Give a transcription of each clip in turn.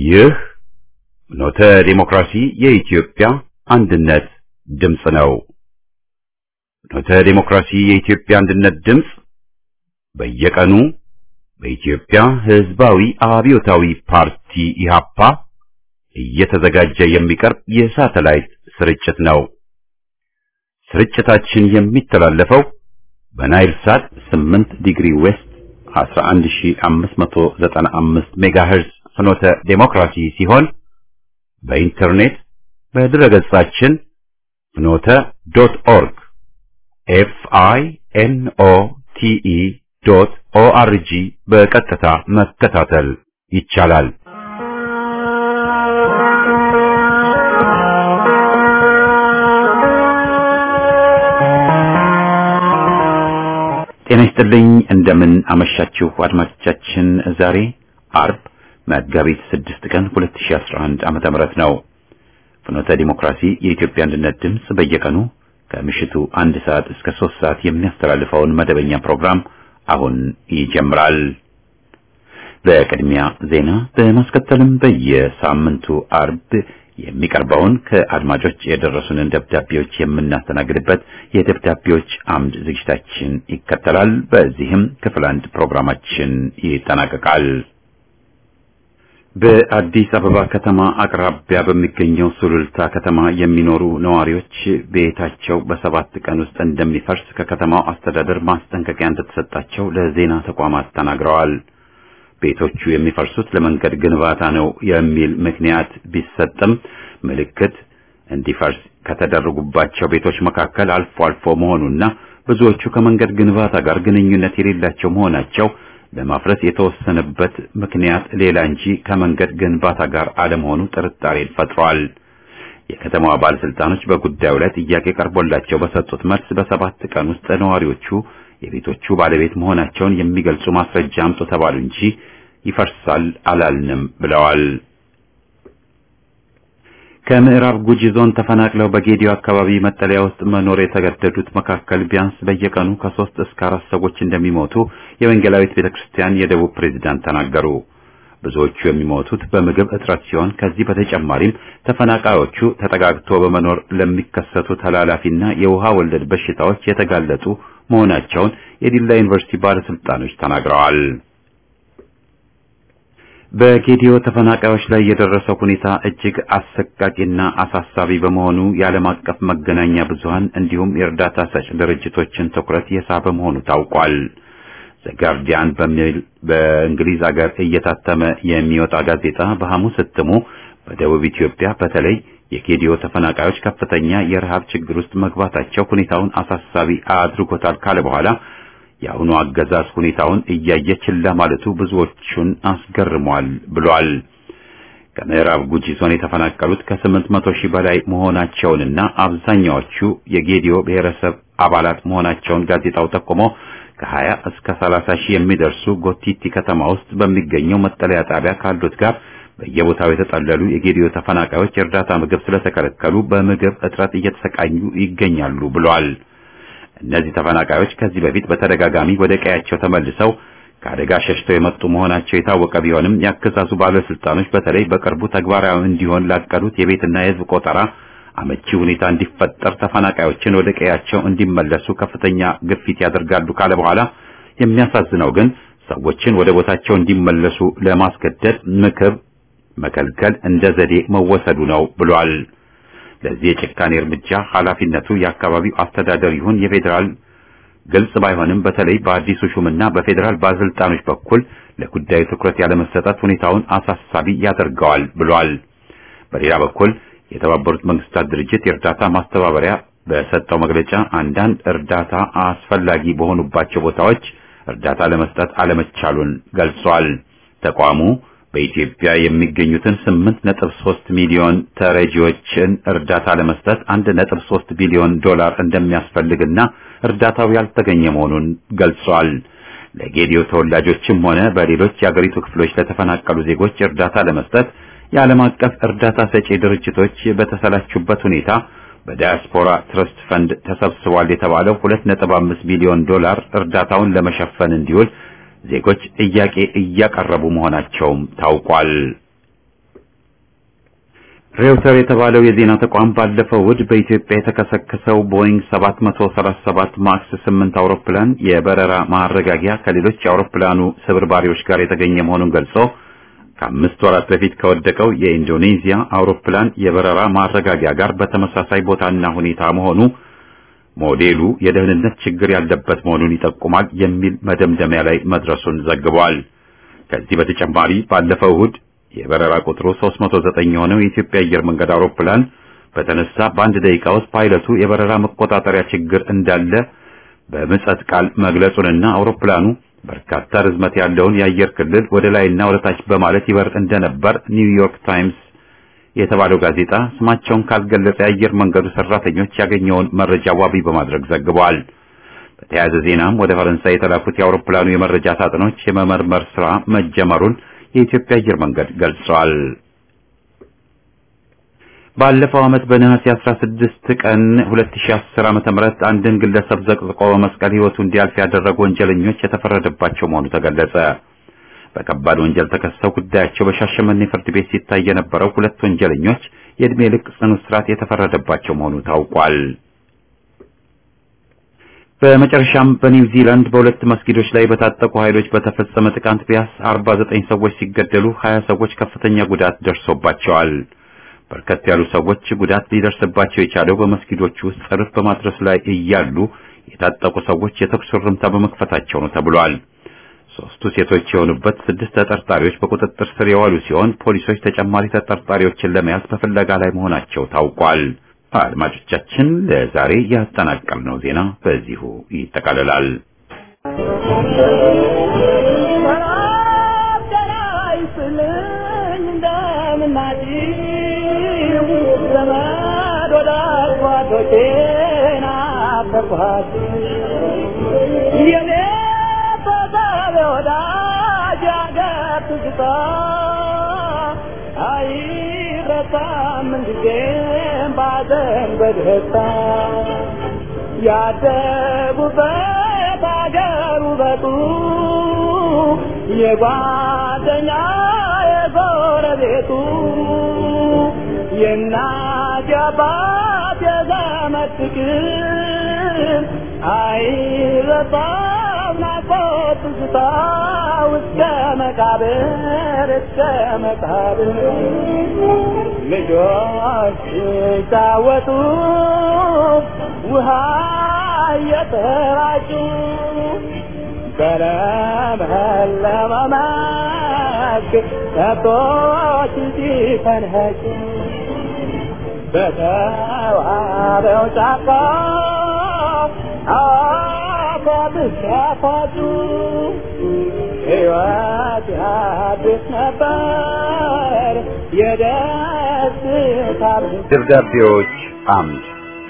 ይህ ኖተ ዲሞክራሲ የኢትዮጵያ አንድነት ድምፅ ነው። ኖተ ዲሞክራሲ የኢትዮጵያ አንድነት ድምፅ በየቀኑ በኢትዮጵያ ሕዝባዊ አብዮታዊ ፓርቲ ኢህአፓ እየተዘጋጀ የሚቀርብ የሳተላይት ስርጭት ነው። ስርጭታችን የሚተላለፈው በናይል ሳት 8 ዲግሪ ዌስት 11595 ሜጋሄርዝ ፍኖተ ዴሞክራሲ ሲሆን በኢንተርኔት በድረገጻችን ፍኖተ ዶት ኦርግ ኤፍ አይ ኤን ኦ ቲ ኢ ዶት ኦ አር ጂ በቀጥታ መከታተል ይቻላል። ጤና ይስጥልኝ። እንደምን አመሻችሁ አድማጮቻችን። ዛሬ አርብ መጋቢት 6 ቀን 2011 ዓመተ ምህረት ነው። ፍኖተ ዲሞክራሲ የኢትዮጵያ አንድነት ድምፅ በየቀኑ ከምሽቱ አንድ ሰዓት እስከ ሶስት ሰዓት የሚያስተላልፈውን መደበኛ ፕሮግራም አሁን ይጀምራል። በቅድሚያ ዜና በማስከተልም በየሳምንቱ አርብ የሚቀርበውን ከአድማጮች የደረሱንን ደብዳቤዎች የምናስተናግድበት የደብዳቤዎች አምድ ዝግጅታችን ይከተላል። በዚህም ክፍል አንድ ፕሮግራማችን ይጠናቀቃል። በአዲስ አበባ ከተማ አቅራቢያ በሚገኘው ሱሉልታ ከተማ የሚኖሩ ነዋሪዎች ቤታቸው በሰባት ቀን ውስጥ እንደሚፈርስ ከከተማው አስተዳደር ማስጠንቀቂያ እንደተሰጣቸው ለዜና ተቋማት ተናግረዋል። ቤቶቹ የሚፈርሱት ለመንገድ ግንባታ ነው የሚል ምክንያት ቢሰጥም ምልክት እንዲፈርስ ከተደረጉባቸው ቤቶች መካከል አልፎ አልፎ መሆኑና ብዙዎቹ ከመንገድ ግንባታ ጋር ግንኙነት የሌላቸው መሆናቸው ለማፍረስ የተወሰነበት ምክንያት ሌላ እንጂ ከመንገድ ግንባታ ጋር አለመሆኑ ጥርጣሬን ፈጥሯል። የከተማዋ ባለስልጣኖች በጉዳዩ ላይ ጥያቄ ቀርቦላቸው በሰጡት መልስ በሰባት ቀን ውስጥ ነዋሪዎቹ የቤቶቹ ባለቤት መሆናቸውን የሚገልጹ ማስረጃ አምጡ ተባሉ እንጂ ይፈርሳል አላልንም ብለዋል። ከምዕራብ ጉጂ ዞን ተፈናቅለው በጌዲዮ አካባቢ መጠለያ ውስጥ መኖር የተገደዱት መካከል ቢያንስ በየቀኑ ከሶስት እስከ አራት ሰዎች እንደሚሞቱ የወንጌላዊት ቤተክርስቲያን የደቡብ ፕሬዝዳንት ተናገሩ። ብዙዎቹ የሚሞቱት በምግብ እጥረት ሲሆን ከዚህ በተጨማሪም ተፈናቃዮቹ ተጠጋግቶ በመኖር ለሚከሰቱ ተላላፊና የውሃ ወለድ በሽታዎች የተጋለጡ መሆናቸውን የዲላ ዩኒቨርሲቲ ባለስልጣኖች ተናግረዋል። በጌዲዮ ተፈናቃዮች ላይ የደረሰው ሁኔታ እጅግ አሰቃቂና አሳሳቢ በመሆኑ የዓለም አቀፍ መገናኛ ብዙሃን እንዲሁም የእርዳታ ሰጭ ድርጅቶችን ትኩረት የሳበ መሆኑ ታውቋል። ዘጋርዲያን በሚል በእንግሊዝ ሀገር እየታተመ የሚወጣ ጋዜጣ በሐሙስ እትሙ በደቡብ ኢትዮጵያ በተለይ የጌዲዮ ተፈናቃዮች ከፍተኛ የረሃብ ችግር ውስጥ መግባታቸው ሁኔታውን አሳሳቢ አድርጎታል ካለ በኋላ የአሁኑ አገዛዝ ሁኔታውን እያየ ችላ ማለቱ ብዙዎቹን አስገርሟል ብሏል። ከምዕራብ ጉጂ ዞን የተፈናቀሉት ከስምንት መቶ ሺህ በላይ መሆናቸውንና አብዛኛዎቹ የጌዲዮ ብሔረሰብ አባላት መሆናቸውን ጋዜጣው ጠቁሞ ከሀያ እስከ ሰላሳ ሺህ የሚደርሱ ጎቲቲ ከተማ ውስጥ በሚገኘው መጠለያ ጣቢያ ካሉት ጋር በየቦታው የተጠለሉ የጌዲዮ ተፈናቃዮች የእርዳታ ምግብ ስለተከለከሉ በምግብ እጥረት እየተሰቃዩ ይገኛሉ ብሏል። እነዚህ ተፈናቃዮች ከዚህ በፊት በተደጋጋሚ ወደ ቀያቸው ተመልሰው ከአደጋ ሸሽተው የመጡ መሆናቸው የታወቀ ቢሆንም የአገዛዙ ባለስልጣኖች በተለይ በቅርቡ ተግባራዊ እንዲሆን ላቀዱት የቤትና የሕዝብ ቆጠራ አመቺ ሁኔታ እንዲፈጠር ተፈናቃዮችን ወደ ቀያቸው እንዲመለሱ ከፍተኛ ግፊት ያደርጋሉ ካለ በኋላ የሚያሳዝነው ግን ሰዎችን ወደ ቦታቸው እንዲመለሱ ለማስገደድ ምክብ መከልከል እንደ ዘዴ መወሰዱ ነው ብሏል። ለዚህ የጭካኔ እርምጃ ኃላፊነቱ የአካባቢው አስተዳደር ይሁን የፌዴራል ግልጽ ባይሆንም በተለይ በአዲሱ ሹምና በፌዴራል ባለስልጣኖች በኩል ለጉዳዩ ትኩረት ያለመሰጠት ሁኔታውን አሳሳቢ ያደርገዋል ብሏል። በሌላ በኩል የተባበሩት መንግስታት ድርጅት የእርዳታ ማስተባበሪያ በሰጠው መግለጫ አንዳንድ እርዳታ አስፈላጊ በሆኑባቸው ቦታዎች እርዳታ ለመስጠት አለመቻሉን ገልጿል። ተቋሙ በኢትዮጵያ የሚገኙትን 8.3 ሚሊዮን ተረጂዎችን እርዳታ ለመስጠት 1.3 ቢሊዮን ዶላር እንደሚያስፈልግና እርዳታው ያልተገኘ መሆኑን ገልጿል። ለጌዲዮ ተወላጆችም ሆነ በሌሎች የአገሪቱ ክፍሎች ለተፈናቀሉ ዜጎች እርዳታ ለመስጠት የዓለም አቀፍ እርዳታ ሰጪ ድርጅቶች በተሰላቹበት ሁኔታ በዳያስፖራ ትረስት ፈንድ ተሰብስቧል የተባለው 2.5 ሚሊዮን ዶላር እርዳታውን ለመሸፈን እንዲውል ዜጎች ጥያቄ እያቀረቡ መሆናቸውም ታውቋል። ሬውተር የተባለው የዜና ተቋም ባለፈው እሁድ በኢትዮጵያ የተከሰከሰው ቦይንግ 737 ማክስ 8 አውሮፕላን የበረራ ማረጋጊያ ከሌሎች የአውሮፕላኑ ስብርባሪዎች ጋር የተገኘ መሆኑን ገልጾ ከአምስት ወራት በፊት ከወደቀው የኢንዶኔዚያ አውሮፕላን የበረራ ማረጋጊያ ጋር በተመሳሳይ ቦታና ሁኔታ መሆኑ ሞዴሉ የደህንነት ችግር ያለበት መሆኑን ይጠቁማል የሚል መደምደሚያ ላይ መድረሱን ዘግቧል። ከዚህ በተጨማሪ ባለፈው እሁድ የበረራ ቁጥሩ 309 የሆነው የኢትዮጵያ አየር መንገድ አውሮፕላን በተነሳ በአንድ ደቂቃ ውስጥ ፓይለቱ የበረራ መቆጣጠሪያ ችግር እንዳለ በምጸት ቃል መግለጹንና አውሮፕላኑ በርካታ ርዝመት ያለውን የአየር ክልል ወደ ላይና ወደ ታች በማለት ይበር እንደነበር ኒውዮርክ ታይምስ የተባለው ጋዜጣ ስማቸውን ካልገለጸ የአየር መንገዱ ሰራተኞች ያገኘውን መረጃ ዋቢ በማድረግ ዘግቧል። በተያያዘ ዜናም ወደ ፈረንሳይ የተላኩት የአውሮፕላኑ የመረጃ ሳጥኖች የመመርመር ስራ መጀመሩን የኢትዮጵያ አየር መንገድ ገልጿል። ባለፈው ዓመት በነሐሴ 16 ቀን 2010 ዓ.ም አንድን ግለሰብ ዘቅዝቆ በመስቀል ሕይወቱ እንዲያልፍ ያደረጉ ወንጀለኞች የተፈረደባቸው መሆኑ ተገለጸ። በከባድ ወንጀል ተከሰው ጉዳያቸው በሻሸመኔ ፍርድ ቤት ሲታይ የነበረው ሁለት ወንጀለኞች የዕድሜ ልክ ጽኑ እስራት የተፈረደባቸው መሆኑ ታውቋል። በመጨረሻም በኒውዚላንድ በሁለት መስጊዶች ላይ በታጠቁ ኃይሎች በተፈጸመ ጥቃት ቢያንስ 49 ሰዎች ሲገደሉ 20 ሰዎች ከፍተኛ ጉዳት ደርሶባቸዋል። በርከት ያሉ ሰዎች ጉዳት ሊደርስባቸው የቻለው በመስጊዶቹ ውስጥ ጸሎት በማድረስ ላይ እያሉ የታጠቁ ሰዎች የተኩስ እርምታ በመክፈታቸው ነው ተብሏል። ሶስቱ ሴቶች የሆኑበት ስድስት ተጠርጣሪዎች በቁጥጥር ስር የዋሉ ሲሆን ፖሊሶች ተጨማሪ ተጠርጣሪዎችን ለመያዝ በፍለጋ ላይ መሆናቸው ታውቋል። አድማጮቻችን ለዛሬ ያጠናቀርነው ዜና በዚሁ ይጠቃልላል። በደስታ ያደጉበት አገር ውበቱ የጓደኛ የጎረቤቱ የእናት የአባት የዘመድ ፍቅር አይረሳም ናፍቆት ትዝታ እስከ መቃብር እስከ መቃብር ልጆች ሲጫወቱ ውሃ እየተራጩ በለመለመ መስክ ከብቶች ሲፈንኸጩ በተዋበው ጫካ አፏብስ ያፏጩ ሕይወት ያድስ ነበር የደስታ ደብዳቤዎች አምድ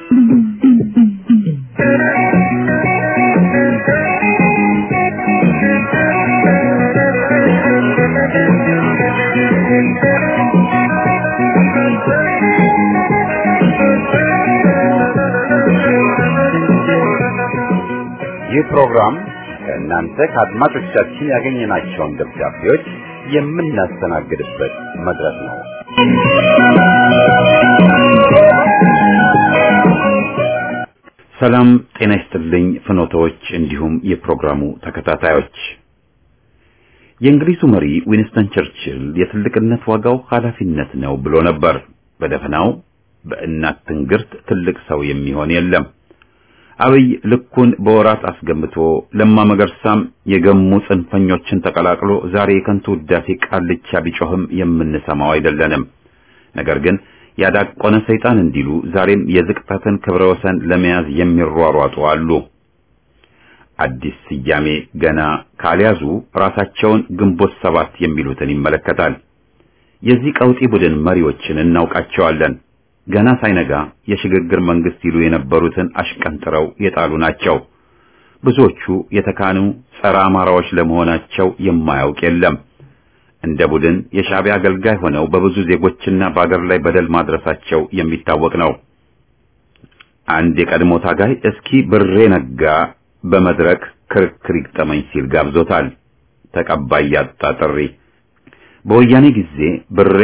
ይህ ፕሮግራም ከእናንተ ከአድማጮቻችን ያገኘናቸውን ደብዳቤዎች የምናስተናግድበት መድረክ ነው። ሰላም ጤና ይስጥልኝ ፍኖቶች፣ እንዲሁም የፕሮግራሙ ተከታታዮች። የእንግሊዙ መሪ ዊንስተን ቸርችል የትልቅነት ዋጋው ኃላፊነት ነው ብሎ ነበር። በደፈናው በእናት ትንግርት ትልቅ ሰው የሚሆን የለም። አብይ ልኩን በወራት አስገምቶ ለማ መገርሳም የገሙ ጽንፈኞችን ተቀላቅሎ ዛሬ የከንቱ ውዳሴ ቃልቻ ቢጮህም የምንሰማው አይደለንም። ነገር ግን ያዳቆነ ሰይጣን እንዲሉ ዛሬም የዝቅጠትን ክብረ ወሰን ለመያዝ የሚሯሯጡ አሉ። አዲስ ስያሜ ገና ካልያዙ ራሳቸውን ግንቦት ሰባት የሚሉትን ይመለከታል። የዚህ ቀውጢ ቡድን መሪዎችን እናውቃቸዋለን። ገና ሳይነጋ የሽግግር መንግስት ይሉ የነበሩትን አሽቀንጥረው የጣሉ ናቸው። ብዙዎቹ የተካኑ ጸረ አማራዎች ለመሆናቸው የማያውቅ የለም። እንደ ቡድን የሻዕቢያ አገልጋይ ሆነው በብዙ ዜጎችና በአገር ላይ በደል ማድረሳቸው የሚታወቅ ነው። አንድ የቀድሞ ታጋይ እስኪ ብሬ ነጋ በመድረክ ክርክር ይግጠመኝ ሲል ጋብዞታል። ተቀባይ ያጣ ጥሪ። በወያኔ ጊዜ ብሬ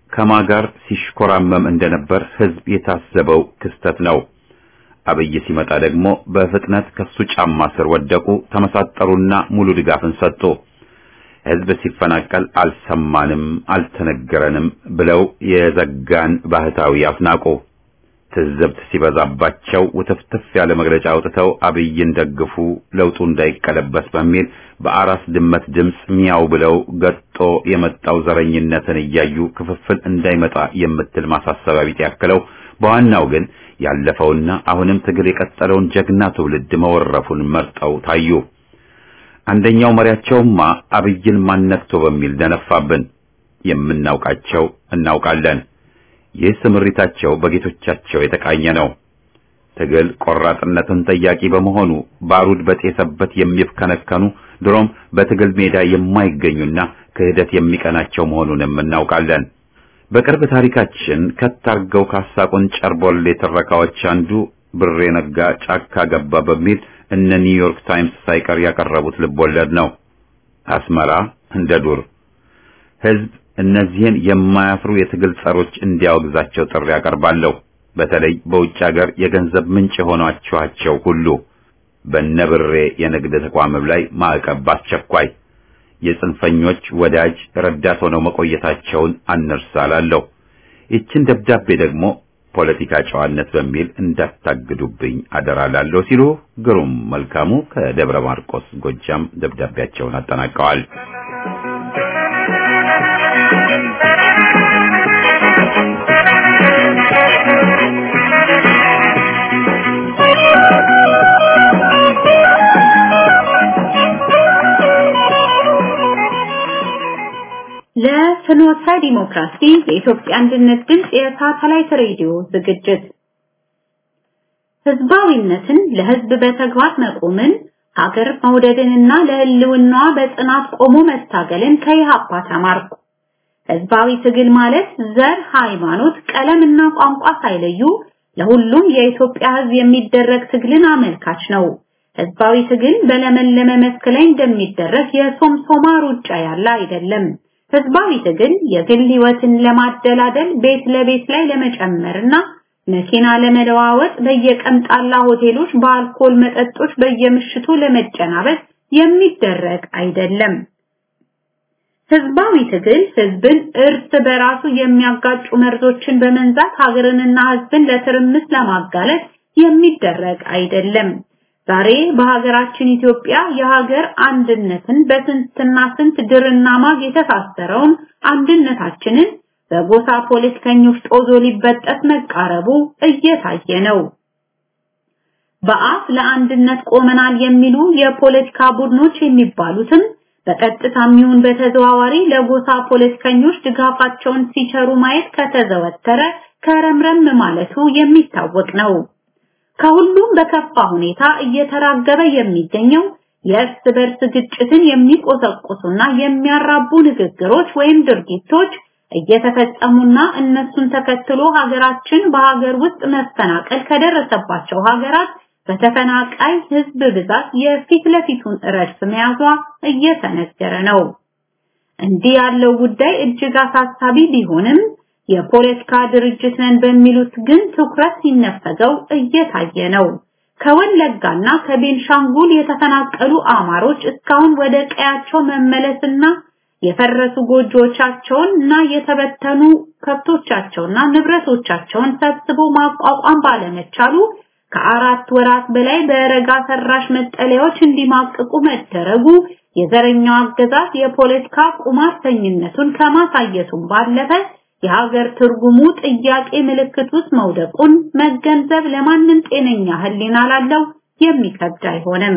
ከማጋር ሲሽኮራመም እንደነበር ህዝብ የታዘበው ክስተት ነው። አብይ ሲመጣ ደግሞ በፍጥነት ከሱ ጫማ ስር ወደቁ፣ ተመሳጠሩና ሙሉ ድጋፍን ሰጡ። ህዝብ ሲፈናቀል አልሰማንም፣ አልተነገረንም ብለው የዘጋን ባህታዊ አፍናቁ። ትዝብት ሲበዛባቸው ውትፍትፍ ያለ መግለጫ አውጥተው አብይን ደግፉ፣ ለውጡ እንዳይቀለበስ በሚል በአራስ ድመት ድምፅ ሚያው ብለው ገጦ የመጣው ዘረኝነትን እያዩ ክፍፍል እንዳይመጣ የምትል ማሳሰቢያ ቢጤ ያክለው በዋናው ግን ያለፈውና አሁንም ትግል የቀጠለውን ጀግና ትውልድ መወረፉን መርጠው ታዩ። አንደኛው መሪያቸውማ አብይን ማነክቶ በሚል ደነፋብን። የምናውቃቸው እናውቃለን። ይህ ስምሪታቸው በጌቶቻቸው የተቃኘ ነው። ትግል ቆራጥነትን ጠያቂ በመሆኑ ባሩድ በጤሰበት የሚፍከነከኑ ድሮም በትግል ሜዳ የማይገኙና ክህደት የሚቀናቸው መሆኑንም እናውቃለን። በቅርብ ታሪካችን ከታርገው ካሳቁን ጨርቦሌ ትረካዎች አንዱ ብሬ ነጋ ጫካ ገባ በሚል እነ ኒውዮርክ ታይምስ ሳይቀር ያቀረቡት ልቦለድ ነው። አስመራ እንደ ዱር ህዝብ እነዚህን የማያፍሩ የትግል ጸሮች እንዲያወግዛቸው ጥሪ ያቀርባለሁ። በተለይ በውጭ ሀገር የገንዘብ ምንጭ የሆኗቸዋቸው ሁሉ በነብሬ የንግድ ተቋምም ላይ ማዕቀብ አስቸኳይ የጽንፈኞች ወዳጅ ረዳት ሆነው መቆየታቸውን አንርሳላለሁ። ይችን ደብዳቤ ደግሞ ፖለቲካ ጨዋነት በሚል እንዳታግዱብኝ አደራላለሁ ሲሉ ግሩም መልካሙ ከደብረ ማርቆስ ጎጃም ደብዳቤያቸውን አጠናቀዋል። ለፍኖተ ዲሞክራሲ የኢትዮጵያ አንድነት ድምፅ የሳተላይት ሬዲዮ ዝግጅት ህዝባዊነትን ለህዝብ በተግባር መቆምን ሀገር መውደድንና ለህልውናዋ በጽናት ቆሞ መታገልን ከኢህአፓ ተማርኩ። ህዝባዊ ትግል ማለት ዘር፣ ሃይማኖት፣ ቀለምና ቋንቋ ሳይለዩ ለሁሉም የኢትዮጵያ ህዝብ የሚደረግ ትግልን አመልካች ነው። ህዝባዊ ትግል በለመለመ መስክ ላይ እንደሚደረግ የሶምሶማ ሩጫ ያለ አይደለም። ህዝባዊ ትግል የግል ህይወትን ለማደላደል ቤት ለቤት ላይ ለመጨመርና መኪና ለመለዋወጥ በየቀምጣላ ሆቴሎች በአልኮል መጠጦች በየምሽቱ ለመጨናበስ የሚደረግ አይደለም። ህዝባዊ ትግል ህዝብን እርስ በራሱ የሚያጋጩ መርዞችን በመንዛት ሀገርንና ህዝብን ለትርምስ ለማጋለጥ የሚደረግ አይደለም። ዛሬ በሀገራችን ኢትዮጵያ የሀገር አንድነትን በስንትና ስንት ድርና ማግ የተሳሰረውን አንድነታችንን በጎሳ ፖለቲከኞች ጦዞ ሊበጠስ መቃረቡ እየታየ ነው። በአፍ ለአንድነት ቆመናል የሚሉ የፖለቲካ ቡድኖች የሚባሉትም በቀጥታም ይሁን በተዘዋዋሪ ለጎሳ ፖለቲከኞች ድጋፋቸውን ሲቸሩ ማየት ከተዘወተረ ከረምረም ማለቱ የሚታወቅ ነው። ከሁሉም በከፋ ሁኔታ እየተራገበ የሚገኘው የእርስ በርስ ግጭትን የሚቆሰቁሱና የሚያራቡ ንግግሮች ወይም ድርጊቶች እየተፈጸሙና እነሱን ተከትሎ ሀገራችን በሀገር ውስጥ መፈናቀል ከደረሰባቸው ሀገራት በተፈናቃይ ህዝብ ብዛት የፊት ለፊቱን ረድፍ መያዟ እየተነገረ ነው። እንዲህ ያለው ጉዳይ እጅግ አሳሳቢ ቢሆንም የፖለቲካ ድርጅት ነን በሚሉት ግን ትኩረት ሲነፈገው እየታየ ነው። ከወለጋና ከቤንሻንጉል የተፈናቀሉ አማሮች እስካሁን ወደ ቀያቸው መመለስና የፈረሱ ጎጆቻቸውን እና የተበተኑ ከብቶቻቸውና ንብረቶቻቸውን ሰብስቦ ማቋቋም ባለመቻሉ ከአራት ወራት በላይ በረጋ ሰራሽ መጠለያዎች እንዲማቅቁ መደረጉ የዘረኛው አገዛዝ የፖለቲካ ቁማርተኝነቱን ከማሳየቱም ባለፈ የሀገር ትርጉሙ ጥያቄ ምልክት ውስጥ መውደቁን መገንዘብ ለማንም ጤነኛ ህሊና ላለው የሚከብድ አይሆንም።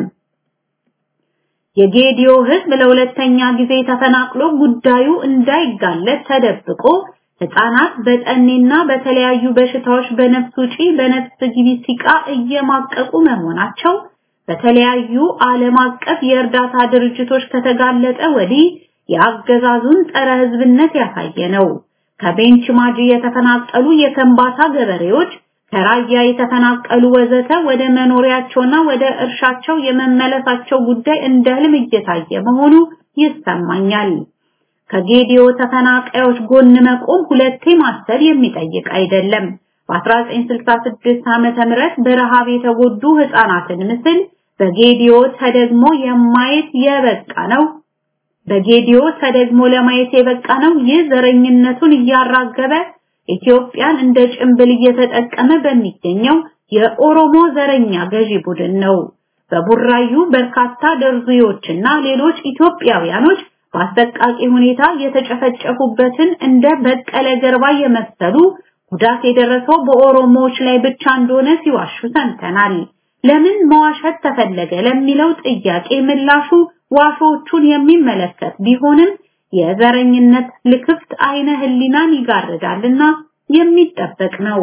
የጌዲዮ ህዝብ ለሁለተኛ ጊዜ ተፈናቅሎ ጉዳዩ እንዳይጋለጥ ተደብቆ ህፃናት በጠኔና በተለያዩ በሽታዎች በነፍስ ውጪ በነፍስ ግቢ ሲቃ እየማቀቁ መሆናቸው በተለያዩ ዓለም አቀፍ የእርዳታ ድርጅቶች ከተጋለጠ ወዲህ የአገዛዙን ጸረ ህዝብነት ያሳየ ነው። ከቤንች ማጂ የተፈናቀሉ የከምባታ ገበሬዎች ከራያ የተፈናቀሉ ወዘተ ወደ መኖሪያቸውና ወደ እርሻቸው የመመለሳቸው ጉዳይ እንደ ህልም እየታየ መሆኑ ይሰማኛል። ከጌዲዮ ተፈናቃዮች ጎን መቆም ሁለቴ ማሰብ የሚጠይቅ አይደለም። በ1966 ዓመተ ምህረት በረሃብ የተጎዱ ህፃናትን ምስል በጌዲዮ ተደግሞ የማየት የበቃ ነው። በጌዲዮ ተደግሞ ለማየት የበቃ ነው። ይህ ዘረኝነቱን እያራገበ ኢትዮጵያን እንደ ጭንብል እየተጠቀመ በሚገኘው የኦሮሞ ዘረኛ ገዢ ቡድን ነው። በቡራዩ በርካታ ደርዙዮችና ሌሎች ኢትዮጵያውያኖች በአሰቃቂ ሁኔታ የተጨፈጨፉበትን እንደ በቀለ ገርባ የመሰሉ ጉዳት የደረሰው በኦሮሞዎች ላይ ብቻ እንደሆነ ሲዋሹ ሰምተናል። ለምን መዋሸት ተፈለገ ለሚለው ጥያቄ ምላሹ ዋሾቹን የሚመለከት ቢሆንም የዘረኝነት ልክፍት አይነ ህሊናን ይጋርዳልና የሚጠበቅ ነው።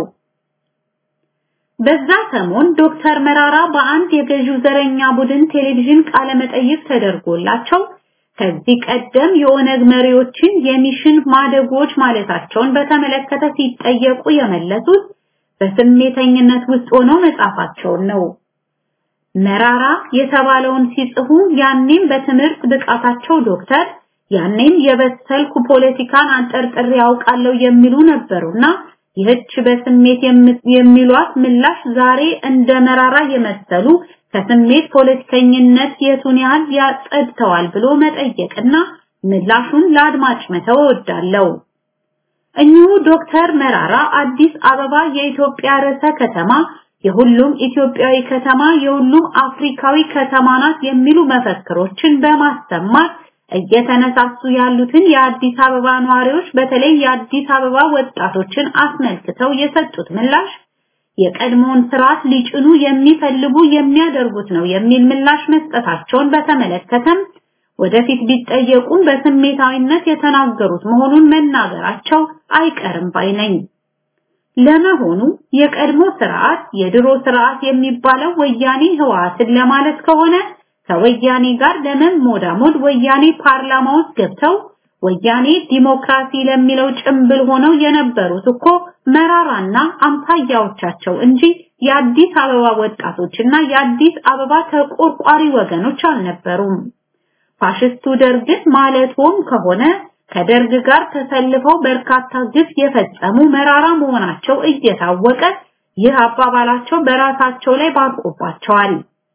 በዛ ሰሞን ዶክተር መራራ በአንድ የገዢው ዘረኛ ቡድን ቴሌቪዥን ቃለ መጠይቅ ተደርጎላቸው ከዚህ ቀደም የኦነግ መሪዎችን የሚሽን ማደጎች ማለታቸውን በተመለከተ ሲጠየቁ የመለሱት በስሜተኝነት ውስጥ ሆነው መጻፋቸውን ነው። መራራ የተባለውን ሲጽፉ ያኔም በትምህርት ብቃታቸው ዶክተር ያኔም የበሰልኩ ፖለቲካን አንጠርጥሬ ያውቃለሁ የሚሉ ነበሩና ይህች በስሜት የሚሏት ምላሽ ዛሬ እንደ መራራ የመሰሉ ከስሜት ፖለቲከኝነት የቱን ያህል ያጸድተዋል ብሎ መጠየቅና ምላሹን ለአድማጭ መተው እወዳለሁ። እኚሁ ዶክተር መራራ አዲስ አበባ የኢትዮጵያ ርዕሰ ከተማ የሁሉም ኢትዮጵያዊ ከተማ የሁሉም አፍሪካዊ ከተማ ናት የሚሉ መፈክሮችን በማሰማት እየተነሳሱ ያሉትን የአዲስ አበባ ነዋሪዎች በተለይ የአዲስ አበባ ወጣቶችን አስመልክተው የሰጡት ምላሽ የቀድሞውን ስርዓት ሊጭኑ የሚፈልጉ የሚያደርጉት ነው የሚል ምላሽ መስጠታቸውን በተመለከተም ወደፊት ቢጠየቁም በስሜታዊነት የተናገሩት መሆኑን መናገራቸው አይቀርም ባይ ነኝ። ለመሆኑ የቀድሞ ስርዓት የድሮ ስርዓት የሚባለው ወያኔ ህወሓትን ለማለት ከሆነ ከወያኔ ጋር ለመሞዳሞድ ወያኔ ፓርላማ ውስጥ ገብተው ወያኔ ዲሞክራሲ ለሚለው ጭምብል ሆነው የነበሩት እኮ መራራና አምሳያዎቻቸው እንጂ የአዲስ አበባ ወጣቶችና የአዲስ አበባ ተቆርቋሪ ወገኖች አልነበሩም። ፋሽስቱ ደርግን ማለትም ከሆነ ከደርግ ጋር ተሰልፈው በርካታ ግፍ የፈጸሙ መራራ መሆናቸው እየታወቀ ይህ አባባላቸው በራሳቸው ላይ ባርቆባቸዋል።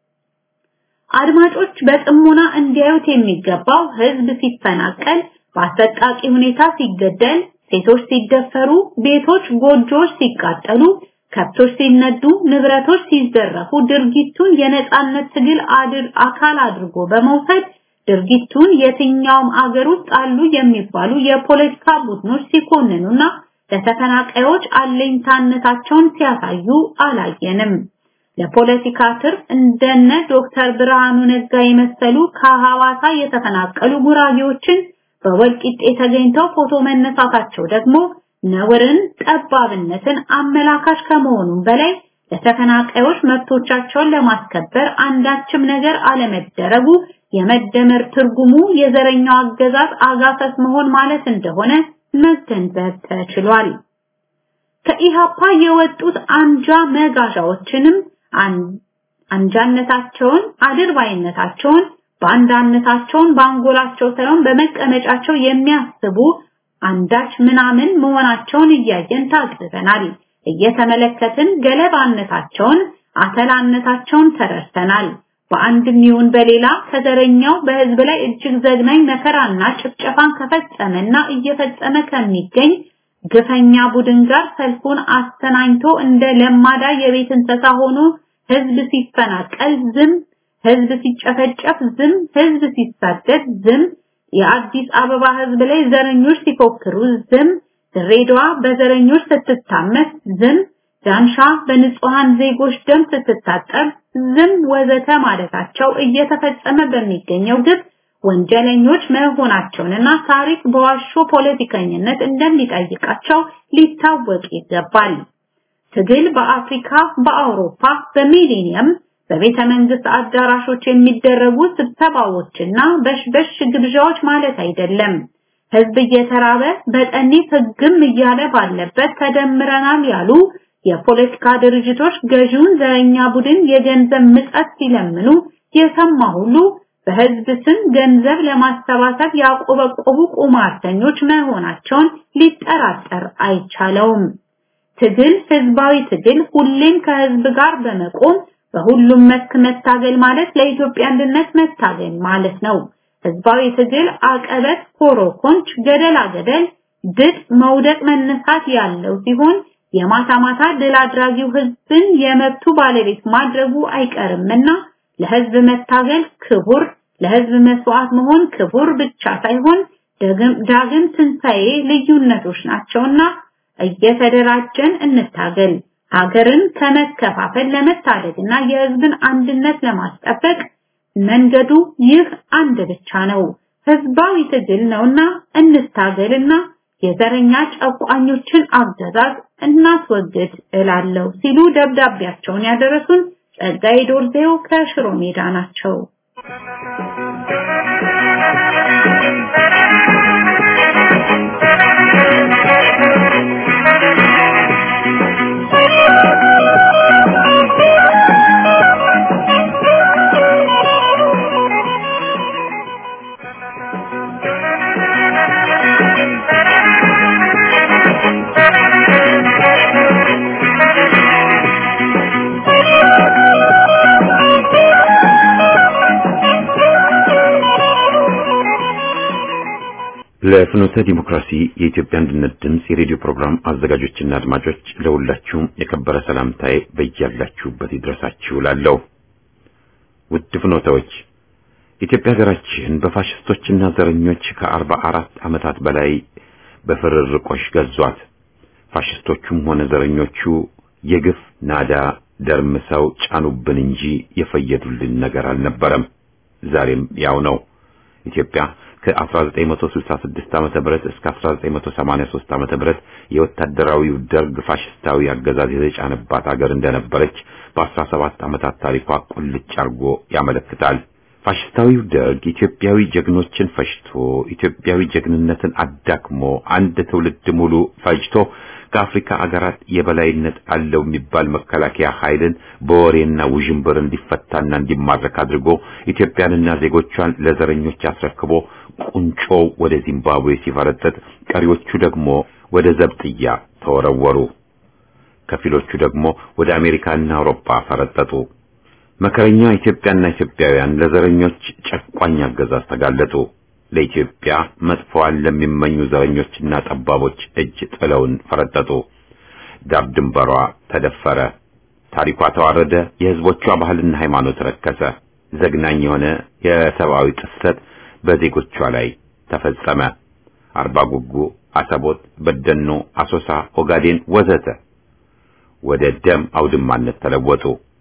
አድማጮች በጥሞና እንዲያዩት የሚገባው ህዝብ ሲፈናቀል፣ በአሰቃቂ ሁኔታ ሲገደል፣ ሴቶች ሲደፈሩ፣ ቤቶች፣ ጎጆዎች ሲቃጠሉ፣ ከብቶች ሲነዱ፣ ንብረቶች ሲዘረፉ ድርጊቱን የነጻነት ትግል አድር አካል አድርጎ በመውሰድ ድርጊቱን የትኛውም አገር ውስጥ አሉ የሚባሉ የፖለቲካ ቡድኖች ሲኮንኑና ለተፈናቃዮች አለኝታነታቸውን ሲያሳዩ አላየንም። ለፖለቲካ ትርፍ እንደነ ዶክተር ብርሃኑ ነጋ የመሰሉ ከሐዋሳ የተፈናቀሉ ጉራጌዎችን በወልቂጤ ተገኝተው ፎቶ መነሳታቸው ደግሞ ነውርን፣ ጠባብነትን አመላካሽ ከመሆኑም በላይ ለተፈናቃዮች መብቶቻቸውን ለማስከበር አንዳችም ነገር አለመደረጉ የመደመር ትርጉሙ የዘረኛው አገዛዝ አጋሰስ መሆን ማለት እንደሆነ መገንዘብ ተችሏል። ከኢሃፓ የወጡት አንጃ መጋዣዎችንም አንጃነታቸውን፣ አድርባይነታቸውን፣ ባንዳነታቸውን በአንጎላቸው ሳይሆን በመቀመጫቸው የሚያስቡ አንዳች ምናምን መሆናቸውን እያየን ታግዘናል። እየተመለከትን ገለባነታቸውን፣ አተላነታቸውን ተረድተናል። በአንድም ይሁን በሌላ ከዘረኛው በህዝብ ላይ እጅግ ዘግናኝ መከራና ጭፍጨፋን ከፈጸመና እየፈጸመ ከሚገኝ ግፈኛ ቡድን ጋር ሰልፉን አስተናኝቶ እንደ ለማዳ የቤት እንስሳ ሆኖ ህዝብ ሲፈናቀል ዝም፣ ህዝብ ሲጨፈጨፍ ዝም፣ ህዝብ ሲሳደድ ዝም፣ የአዲስ አበባ ህዝብ ላይ ዘረኞች ሲፎክሩ ዝም፣ ድሬዳዋ በዘረኞች ስትታመስ ዝም፣ ዳንሻ በንጹሃን ዜጎች ደም ስትታጠብ ዝም ወዘተ ማለታቸው እየተፈጸመ በሚገኘው ግፍ ወንጀለኞች መሆናቸውንና ታሪክ በዋሾ ፖለቲከኝነት እንደሚጠይቃቸው ሊታወቅ ይገባል። ትግል በአፍሪካ፣ በአውሮፓ፣ በሚሊኒየም በቤተ መንግስት አዳራሾች የሚደረጉ ስብሰባዎችና በሽበሽ ግብዣዎች ማለት አይደለም። ህዝብ እየተራበ በጠኔ ህግም እያለ ባለበት ተደምረናል ያሉ የፖለቲካ ድርጅቶች ገዢውን ዘረኛ ቡድን የገንዘብ ምጸት ሲለምኑ የሰማ ሁሉ በህዝብ ስም ገንዘብ ለማሰባሰብ ያቆበቆቡ ቁማርተኞች መሆናቸውን ሊጠራጠር አይቻለውም። ትግል ህዝባዊ ትግል ሁሌም ከህዝብ ጋር በመቆም በሁሉም መስክ መታገል ማለት ለኢትዮጵያ አንድነት መታገል ማለት ነው። ህዝባዊ ትግል አቀበት፣ ኮሮኮንች፣ ገደላ ገደል፣ ድጥ፣ መውደቅ፣ መነሳት ያለው ሲሆን የማታ ማታ ድል አድራጊው ህዝብን የመብቱ ባለቤት ማድረጉ አይቀርምና ለህዝብ መታገል ክቡር፣ ለህዝብ መስዋዕት መሆን ክቡር ብቻ ሳይሆን ዳግም ትንሣኤ ልዩነቶች ናቸውና እየተደራጀን እንታገል። ሀገርን ከመከፋፈል ለመታደግና የህዝብን አንድነት ለማስጠበቅ መንገዱ ይህ አንድ ብቻ ነው፣ ህዝባዊ ትግል ነውና እንታገልና የዘረኛ ጨቋኞችን አገዛዝ እናስወግድ እላለሁ ሲሉ ደብዳቤያቸውን ያደረሱን ጸጋዬ ዶርዜው ከሽሮ ሜዳ ናቸው። ለፍኖተ ዲሞክራሲ የኢትዮጵያ አንድነት ድምፅ የሬዲዮ ፕሮግራም አዘጋጆችና አድማጮች ለሁላችሁም የከበረ ሰላምታዬ በያላችሁበት ይድረሳችሁ እላለሁ። ውድ ፍኖተዎች ኢትዮጵያ ሀገራችን በፋሽስቶችና ዘረኞች ከአርባ አራት ዓመታት በላይ በፍርርቆሽ ገዟት። ፋሽስቶቹም ሆነ ዘረኞቹ የግፍ ናዳ ደርምሰው ጫኑብን እንጂ የፈየዱልን ነገር አልነበረም። ዛሬም ያው ነው። ኢትዮጵያ ከ1966 ዓመተ ምህረት እስከ 1983 ዓመተ ምህረት የወታደራዊው ደርግ ፋሽስታዊ አገዛዝ የተጫነባት አገር እንደነበረች በ17 ዓመታት ታሪኳ ቁልጭ አርጎ ያመለክታል። ፋሽስታዊው ደርግ ኢትዮጵያዊ ጀግኖችን ፈጅቶ ኢትዮጵያዊ ጀግንነትን አዳክሞ አንድ ትውልድ ሙሉ ፈጅቶ ከአፍሪካ አገራት የበላይነት አለው የሚባል መከላከያ ኃይልን በወሬና ውዥንብር እንዲፈታና እንዲማረክ አድርጎ ኢትዮጵያንና ዜጎቿን ለዘረኞች አስረክቦ ቁንጮው ወደ ዚምባብዌ ሲፈረጠጥ፣ ቀሪዎቹ ደግሞ ወደ ዘብጥያ ተወረወሩ። ከፊሎቹ ደግሞ ወደ አሜሪካና አውሮፓ ፈረጠጡ። መከረኛ ኢትዮጵያና ኢትዮጵያውያን ለዘረኞች ጨቋኝ አገዛዝ ተጋለጡ። ለኢትዮጵያ መጥፎዋን ለሚመኙ ዘረኞችና ጠባቦች እጅ ጥለውን ፈረጠጡ። ዳር ድንበሯ ተደፈረ። ታሪኳ ተዋረደ። የሕዝቦቿ ባህልና ሃይማኖት ረከሰ። ዘግናኝ የሆነ የሰብአዊ ጥሰት በዜጎቿ ላይ ተፈጸመ። አርባ ጉጉ፣ አሰቦት፣ በደኖ፣ አሶሳ፣ ኦጋዴን ወዘተ ወደ ደም አውድማነት ተለወጡ።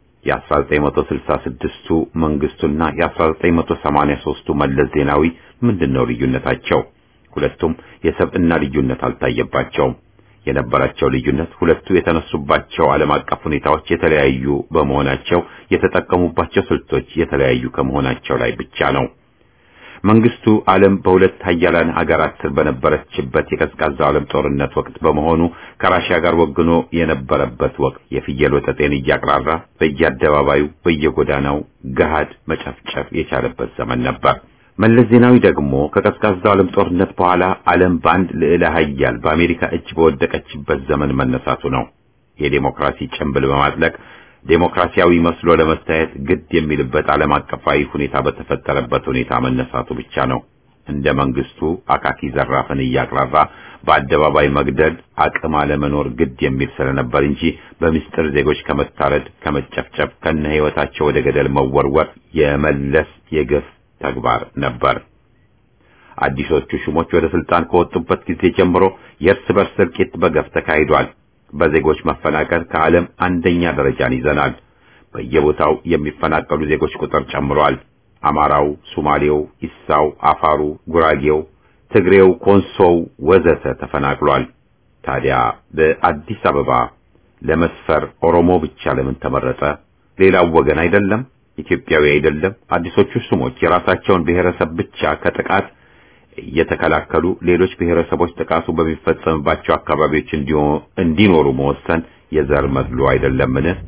የ1966ቱ መንግስቱና የ1983ቱ መለስ ዜናዊ ምንድነው ልዩነታቸው? ሁለቱም የሰብዕና ልዩነት አልታየባቸውም። የነበራቸው ልዩነት ሁለቱ የተነሱባቸው ዓለም አቀፍ ሁኔታዎች የተለያዩ በመሆናቸው የተጠቀሙባቸው ስልቶች የተለያዩ ከመሆናቸው ላይ ብቻ ነው። መንግስቱ ዓለም በሁለት ሀያላን ሀገራት ስር በነበረችበት የቀዝቃዛው ዓለም ጦርነት ወቅት በመሆኑ ከራሽያ ጋር ወግኖ የነበረበት ወቅት የፍየል ወጠጤን እያቅራራ በየአደባባዩ በየጎዳናው ገሃድ መጨፍጨፍ የቻለበት ዘመን ነበር። መለስ ዜናዊ ደግሞ ከቀዝቃዛው ዓለም ጦርነት በኋላ ዓለም በአንድ ልዕለ ሀያል በአሜሪካ እጅ በወደቀችበት ዘመን መነሳቱ ነው። የዴሞክራሲ ጭንብል በማጥለቅ ዴሞክራሲያዊ መስሎ ለመታየት ግድ የሚልበት ዓለም አቀፋዊ ሁኔታ በተፈጠረበት ሁኔታ መነሳቱ ብቻ ነው። እንደ መንግስቱ አካኪ ዘራፍን እያቅራራ በአደባባይ መግደል አቅም አለመኖር ግድ የሚል ስለነበር እንጂ በምስጢር ዜጎች ከመታረድ ከመጨፍጨፍ ከነ ሕይወታቸው ወደ ገደል መወርወር የመለስ የግፍ ተግባር ነበር። አዲሶቹ ሹሞች ወደ ስልጣን ከወጡበት ጊዜ ጀምሮ የእርስ በርስ እልቂት በገፍ ተካሂዷል። በዜጎች መፈናቀል ከዓለም አንደኛ ደረጃን ይዘናል። በየቦታው የሚፈናቀሉ ዜጎች ቁጥር ጨምሯል። አማራው፣ ሶማሌው፣ ኢሳው፣ አፋሩ፣ ጉራጌው፣ ትግሬው፣ ኮንሶው ወዘተ ተፈናቅሏል። ታዲያ በአዲስ አበባ ለመስፈር ኦሮሞ ብቻ ለምን ተመረጠ? ሌላው ወገን አይደለም? ኢትዮጵያዊ አይደለም? አዲሶቹ ሹሞች የራሳቸውን ብሔረሰብ ብቻ ከጥቃት እየተከላከሉ ሌሎች ብሔረሰቦች ጥቃቱ በሚፈጸምባቸው አካባቢዎች እንዲኖሩ መወሰን የዘር መድሎ አይደለምን?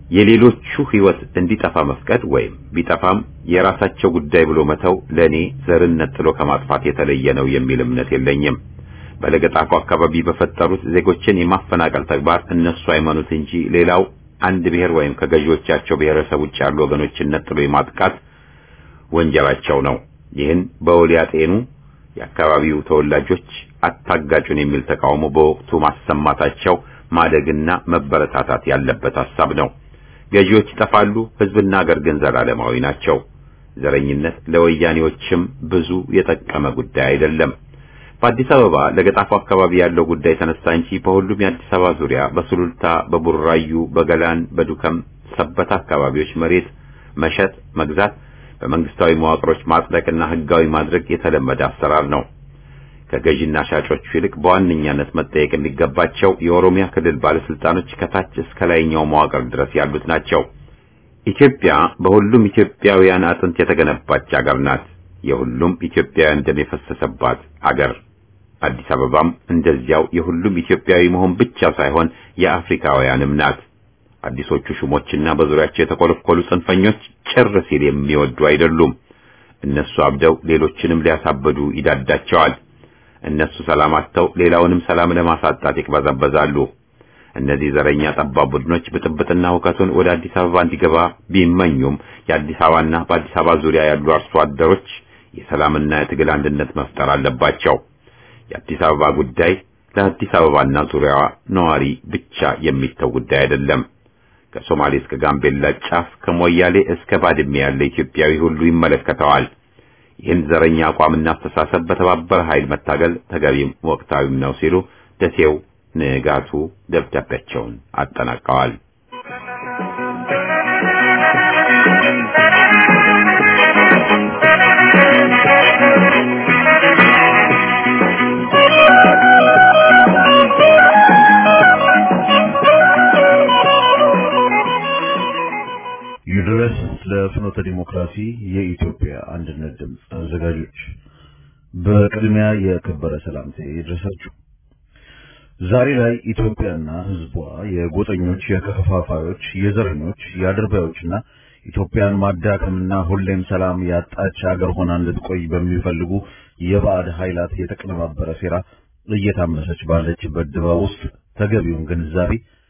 የሌሎቹ ህይወት እንዲጠፋ መፍቀድ ወይም ቢጠፋም የራሳቸው ጉዳይ ብሎ መተው ለኔ ዘርነት ጥሎ ከማጥፋት የተለየ ነው የሚል እምነት የለኝም። በለገጣፎ አካባቢ በፈጠሩት ዜጎችን የማፈናቀል ተግባር እነሱ አይመኑት እንጂ ሌላው አንድ ብሔር ወይም ከገዢዎቻቸው ብሔረሰብ ውጭ ያሉ ወገኖችን ነጥሎ የማጥቃት ወንጀላቸው ነው። ይህን በውል ያጤኑ የአካባቢው ተወላጆች አታጋጩን የሚል ተቃውሞ በወቅቱ ማሰማታቸው ማደግና መበረታታት ያለበት ሐሳብ ነው። ገዢዎች ይጠፋሉ፣ ህዝብና አገር ግን ዘላለማዊ ናቸው። ዘረኝነት ለወያኔዎችም ብዙ የጠቀመ ጉዳይ አይደለም። በአዲስ አበባ ለገጣፎ አካባቢ ያለው ጉዳይ ተነሳ እንጂ በሁሉም የአዲስ አበባ ዙሪያ በሱሉልታ፣ በቡራዩ፣ በገላን፣ በዱከም፣ ሰበታ አካባቢዎች መሬት መሸጥ፣ መግዛት፣ በመንግስታዊ መዋቅሮች ማጽደቅና ህጋዊ ማድረግ የተለመደ አሰራር ነው። ከገዢና ሻጮቹ ይልቅ በዋነኛነት መጠየቅ የሚገባቸው የኦሮሚያ ክልል ባለስልጣኖች ከታች እስከ ላይኛው መዋቅር ድረስ ያሉት ናቸው። ኢትዮጵያ በሁሉም ኢትዮጵያውያን አጥንት የተገነባች አገር ናት። የሁሉም ኢትዮጵያውያን ደም የፈሰሰባት አገር። አዲስ አበባም እንደዚያው የሁሉም ኢትዮጵያዊ መሆን ብቻ ሳይሆን የአፍሪካውያንም ናት። አዲሶቹ ሹሞችና በዙሪያቸው የተኮለኮሉ ጽንፈኞች ጭር ሲል የሚወዱ አይደሉም። እነሱ አብደው ሌሎችንም ሊያሳበዱ ይዳዳቸዋል። እነሱ ሰላም አጥተው ሌላውንም ሰላም ለማሳጣት ይቅበዘበዛሉ። እነዚህ ዘረኛ ጠባብ ቡድኖች ብጥብጥና ሁከቱን ወደ አዲስ አበባ እንዲገባ ቢመኙም የአዲስ አበባና በአዲስ አበባ ዙሪያ ያሉ አርሶ አደሮች የሰላምና የትግል አንድነት መፍጠር አለባቸው። የአዲስ አበባ ጉዳይ ለአዲስ አበባና ዙሪያዋ ነዋሪ ብቻ የሚተው ጉዳይ አይደለም። ከሶማሌ እስከ ጋምቤላ ጫፍ፣ ከሞያሌ እስከ ባድሜ ያለ ኢትዮጵያዊ ሁሉ ይመለከተዋል። ይህን ዘረኛ አቋምና አስተሳሰብ በተባበረ ኃይል መታገል ተገቢም ወቅታዊም ነው ሲሉ ደሴው ንጋቱ ደብዳቤያቸውን አጠናቀዋል። ይድረስ ለፍኖተ ዲሞክራሲ የኢትዮጵያ አንድነት ድምፅ አዘጋጆች በቅድሚያ የከበረ ሰላምታ ይድረሳችሁ። ዛሬ ላይ ኢትዮጵያና ሕዝቧ የጎጠኞች፣ የከፋፋዮች፣ የዘረኞች፣ የአድርባዮችና ኢትዮጵያን ማዳከምና ሁሌም ሰላም ያጣች አገር ሆና እንድትቆይ በሚፈልጉ የባዕድ ኃይላት የተቀነባበረ ሴራ እየታመሰች ባለችበት ድባብ ውስጥ ተገቢውን ግንዛቤ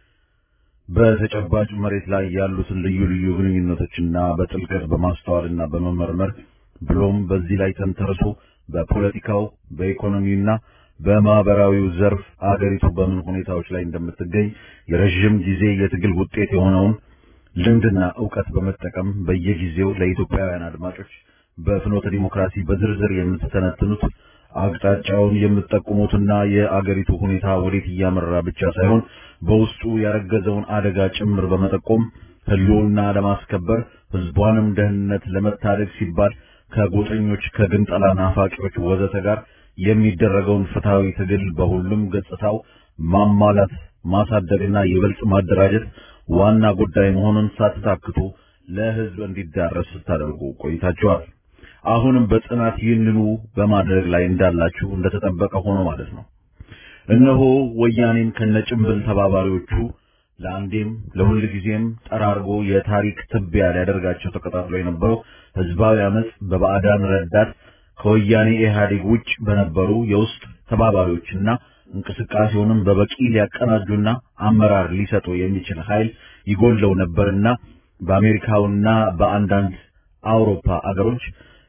በተጨባጭ መሬት ላይ ያሉትን ልዩ ልዩ ግንኙነቶችና በጥልቀት በማስተዋልና በመመርመር ብሎም በዚህ ላይ ተንተርሶ በፖለቲካው በኢኮኖሚውና በማህበራዊው ዘርፍ አገሪቱ በምን ሁኔታዎች ላይ እንደምትገኝ የረዥም ጊዜ የትግል ውጤት የሆነውን ልምድና ዕውቀት በመጠቀም በየጊዜው ለኢትዮጵያውያን አድማጮች በፍኖተ ዲሞክራሲ በዝርዝር የምትተነትኑት አቅጣጫውን የምትጠቁሙትና የአገሪቱ ሁኔታ ወዴት እያመራ ብቻ ሳይሆን በውስጡ ያረገዘውን አደጋ ጭምር በመጠቆም ሕልውና ለማስከበር ሕዝቧንም ደህንነት ለመታደግ ሲባል ከጎጠኞች ከግንጠላ ናፋቂዎች ወዘተ ጋር የሚደረገውን ፍትሐዊ ትግል በሁሉም ገጽታው ማሟላት ማሳደግና ይበልጥ ማደራጀት ዋና ጉዳይ መሆኑን ሳትታክቱ ለሕዝብ እንዲዳረስ ስታደርጉ ቆይታችኋል። አሁንም በጽናት ይህንኑ በማድረግ ላይ እንዳላችሁ እንደተጠበቀ ሆኖ ማለት ነው። እነሆ ወያኔን ከነጭምብል ተባባሪዎቹ ለአንዴም ለሁል ጊዜም ጠራርጎ የታሪክ ትቢያ ሊያደርጋቸው ተቀጣጥሎ የነበረው ህዝባዊ አመፅ በባዕዳን ረዳት ከወያኔ ኢህአዴግ ውጭ በነበሩ የውስጥ ተባባሪዎችና እንቅስቃሴውንም በበቂ ሊያቀናጁና አመራር ሊሰጡ የሚችል ኃይል ይጎለው ነበርና በአሜሪካውና በአንዳንድ አውሮፓ አገሮች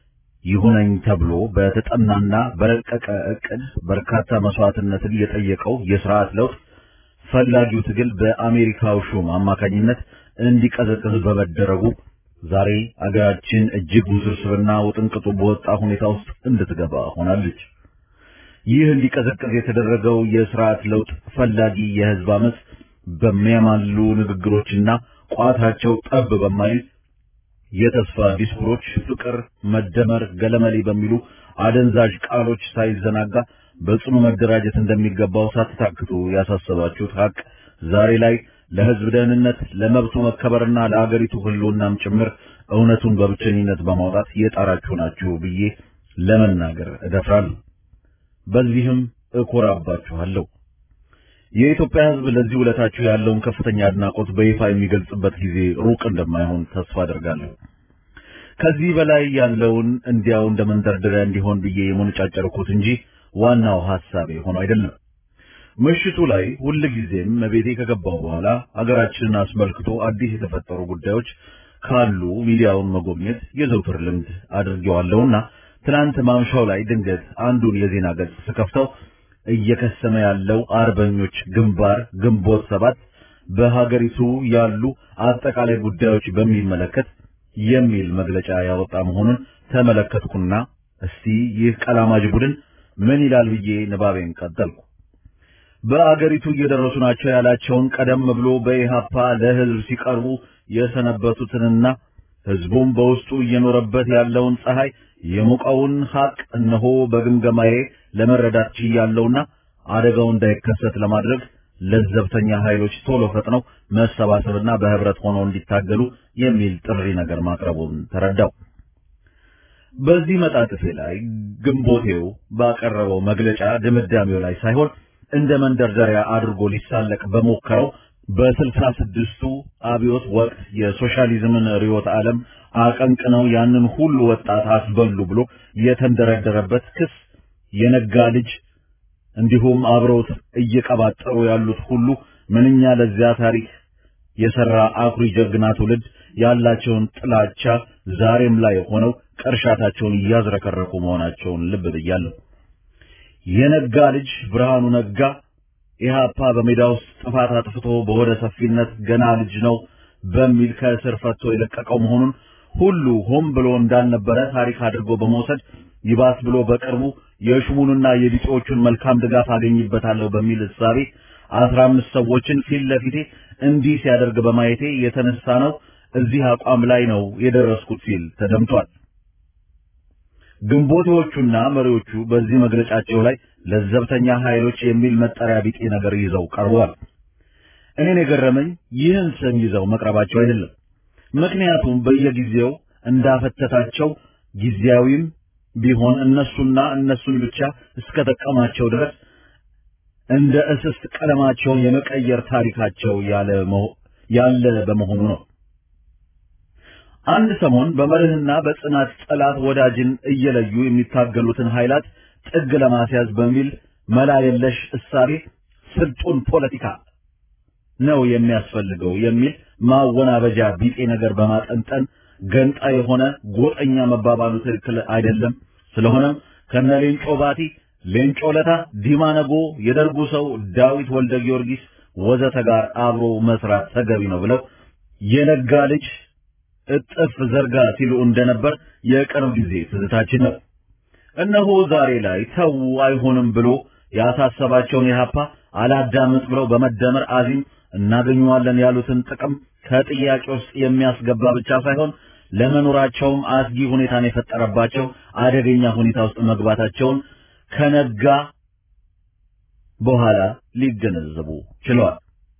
ይሁነኝ ተብሎ በተጠናና በረቀቀ ዕቅድ በርካታ መስዋዕትነትን የጠየቀው የስርዓት ለውጥ ፈላጊው ትግል በአሜሪካው ሹም አማካኝነት እንዲቀዘቅዝ በመደረጉ ዛሬ አገራችን እጅግ ውስብስብና ውጥንቅጡ በወጣ ሁኔታ ውስጥ እንድትገባ ሆናለች። ይህ እንዲቀዘቅዝ የተደረገው የስርዓት ለውጥ ፈላጊ የህዝብ አመፅ በሚያማሉ ንግግሮችና ቋታቸው ጠብ በማይል የተስፋ ዲስኩሮች ፍቅር፣ መደመር፣ ገለመሌ በሚሉ አደንዛዥ ቃሎች ሳይዘናጋ በጽኑ መደራጀት እንደሚገባው ሳትታክቱ ያሳሰባችሁት ሀቅ ዛሬ ላይ ለህዝብ ደህንነት፣ ለመብቱ መከበርና ለአገሪቱ ህልውናም ጭምር እውነቱን በብቸኝነት በማውጣት የጣራችሁ ናችሁ ብዬ ለመናገር እደፍራለሁ። በዚህም እኮራባችኋለሁ። የኢትዮጵያ ሕዝብ ለዚህ ውለታችሁ ያለውን ከፍተኛ አድናቆት በይፋ የሚገልጽበት ጊዜ ሩቅ እንደማይሆን ተስፋ አደርጋለሁ። ከዚህ በላይ ያለውን እንዲያው እንደ መንደርደሪያ እንዲሆን ብዬ የሞነጫጨርኩት እንጂ ዋናው ሐሳቤ ሆኖ አይደለም። ምሽቱ ላይ ሁልጊዜም ቤቴ ከገባሁ በኋላ አገራችንን አስመልክቶ አዲስ የተፈጠሩ ጉዳዮች ካሉ ሚዲያውን መጎብኘት የዘውትር ልምድ አድርጌዋለሁና ትናንት ማምሻው ላይ ድንገት አንዱን የዜና ገጽ ስከፍተው እየከሰመ ያለው አርበኞች ግንባር ግንቦት ሰባት በሀገሪቱ ያሉ አጠቃላይ ጉዳዮች በሚመለከት የሚል መግለጫ ያወጣ መሆኑን ተመለከትኩና እስቲ ይህ ቀላማጅ ቡድን ምን ይላል ብዬ ንባቤን ቀጠልኩ። በአገሪቱ እየደረሱ ናቸው ያላቸውን ቀደም ብሎ በኢሃፓ ለሕዝብ ሲቀርቡ የሰነበቱትንና ሕዝቡም በውስጡ እየኖረበት ያለውን ፀሐይ የሞቀውን ሐቅ እነሆ በግምገማዬ ለመረዳት ችያለሁና አደጋው እንዳይከሰት ለማድረግ ለዘብተኛ ኃይሎች ቶሎ ፈጥነው መሰባሰብና በህብረት ሆነው እንዲታገሉ የሚል ጥሪ ነገር ማቅረቡን ተረዳው። በዚህ መጣጥፌ ላይ ግንቦቴው ባቀረበው መግለጫ ድምዳሜው ላይ ሳይሆን እንደ መንደርደሪያ አድርጎ ሊሳለቅ በሞከረው በስልሳ ስድስቱ አብዮት ወቅት የሶሻሊዝምን ርዕዮተ ዓለም አቀንቅነው ያንን ሁሉ ወጣት አስበሉ ብሎ የተንደረደረበት ክስ የነጋ ልጅ እንዲሁም አብረውት እየቀባጠሩ ያሉት ሁሉ ምንኛ ለዚያ ታሪክ የሰራ አኩሪ ጀግና ትውልድ ያላቸውን ጥላቻ ዛሬም ላይ ሆነው ቅርሻታቸውን እያዝረከረኩ መሆናቸውን ልብ ብያለሁ። የነጋ ልጅ ብርሃኑ ነጋ ኢህአፓ በሜዳ ውስጥ ጥፋት አጥፍቶ በሆደ ሰፊነት ገና ልጅ ነው በሚል ከእስር ፈቶ የለቀቀው መሆኑን ሁሉ ሆን ብሎ እንዳልነበረ ታሪክ አድርጎ በመውሰድ ይባስ ብሎ በቅርቡ የሹሙንና የቢጤዎቹን መልካም ድጋፍ አገኝበታለሁ በሚል እሳቤ አስራ አምስት ሰዎችን ፊት ለፊቴ እንዲህ ሲያደርግ በማየቴ የተነሳ ነው እዚህ አቋም ላይ ነው የደረስኩት ሲል ተደምጧል። ግንቦቴዎቹና መሪዎቹ በዚህ መግለጫቸው ላይ ለዘብተኛ ኃይሎች የሚል መጠሪያ ቢጤ ነገር ይዘው ቀርበዋል። እኔን የገረመኝ ይህን ስም ይዘው መቅረባቸው አይደለም። ምክንያቱም በየጊዜው እንዳፈተታቸው ጊዜያዊም ቢሆን እነሱና እነሱን ብቻ እስከጠቀማቸው ድረስ እንደ እስስት ቀለማቸውን የመቀየር ታሪካቸው ያለ ያለ በመሆኑ ነው። አንድ ሰሞን በመርህና በጽናት ጠላት ወዳጅን እየለዩ የሚታገሉትን ኃይላት ጥግ ለማስያዝ በሚል መላ የለሽ እሳቤ ስልጡን ፖለቲካ ነው የሚያስፈልገው የሚል ማወናበጃ ቢጤ ነገር በማጠንጠን ገንጣ የሆነ ጎጠኛ መባባሉ ትክክል አይደለም። ስለሆነም ከነ ሌንጮ ባቲ፣ ሌንጮ ለታ፣ ዲማ ነጎ፣ የደርጉ ሰው ዳዊት ወልደ ጊዮርጊስ ወዘተ ጋር አብሮ መስራት ተገቢ ነው ብለው የነጋ ልጅ እጥፍ ዘርጋ ሲሉ እንደነበር የቅርብ ጊዜ ትዝታችን ነው። እነሆ ዛሬ ላይ ተው አይሆንም ብሎ ያሳሰባቸውን የሀፓ አላዳምጥ ብለው በመደመር አዚም እናገኘዋለን ያሉትን ጥቅም ከጥያቄ ውስጥ የሚያስገባ ብቻ ሳይሆን ለመኖራቸውም አስጊ ሁኔታን የፈጠረባቸው አደገኛ ሁኔታ ውስጥ መግባታቸውን ከነጋ በኋላ ሊገነዘቡ ችለዋል።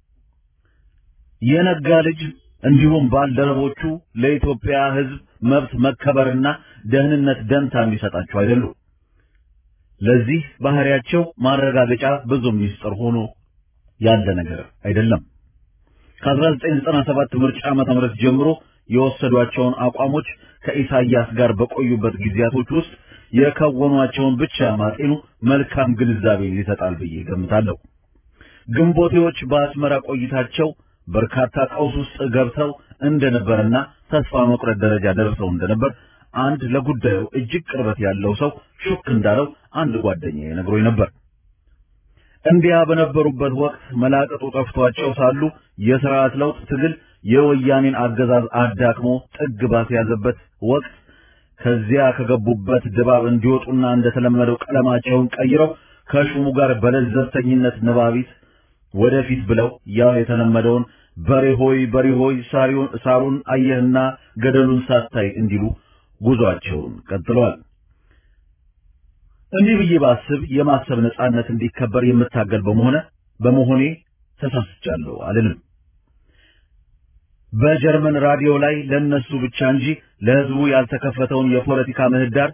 የነጋ ልጅ እንዲሁም ባልደረቦቹ ለኢትዮጵያ ሕዝብ መብት መከበርና ደህንነት ደንታ የሚሰጣቸው አይደሉም። ለዚህ ባህሪያቸው ማረጋገጫ ብዙ ሚስጥር ሆኖ ያለ ነገር አይደለም። ከ1997 ምርጫ ዓመተ ምህረት ጀምሮ የወሰዷቸውን አቋሞች ከኢሳያስ ጋር በቆዩበት ጊዜያቶች ውስጥ የከወኗቸውን ብቻ ማጤኑ መልካም ግንዛቤ ይሰጣል ብዬ ገምታለሁ። ግንቦቴዎች በአስመራ ቆይታቸው በርካታ ቀውስ ውስጥ ገብተው እንደነበርና ተስፋ መቁረጥ ደረጃ ደርሰው እንደነበር አንድ ለጉዳዩ እጅግ ቅርበት ያለው ሰው ሹክ እንዳለው አንድ ጓደኛዬ ነግሮኝ ነበር። እንዲያ በነበሩበት ወቅት መላቀጡ ጠፍቷቸው ሳሉ የሥርዓት ለውጥ ትግል የወያኔን አገዛዝ አዳክሞ ጥግ ባስያዘበት ወቅት ከዚያ ከገቡበት ድባብ እንዲወጡና እንደተለመደው ቀለማቸውን ቀይረው ከሹሙ ጋር በለዘብተኝነት ንባቢት ወደፊት ብለው ያው የተለመደውን በሬ ሆይ በሬ ሆይ ሳሩን አየህና ገደሉን ሳታይ እንዲሉ ጉዟቸውን ቀጥለዋል። እንዲህ ብዬ ባስብ የማሰብ ነጻነት እንዲከበር የምታገል በመሆነ በመሆኔ ተሳስቻለሁ አልልም። በጀርመን ራዲዮ ላይ ለነሱ ብቻ እንጂ ለሕዝቡ ያልተከፈተውን የፖለቲካ ምህዳር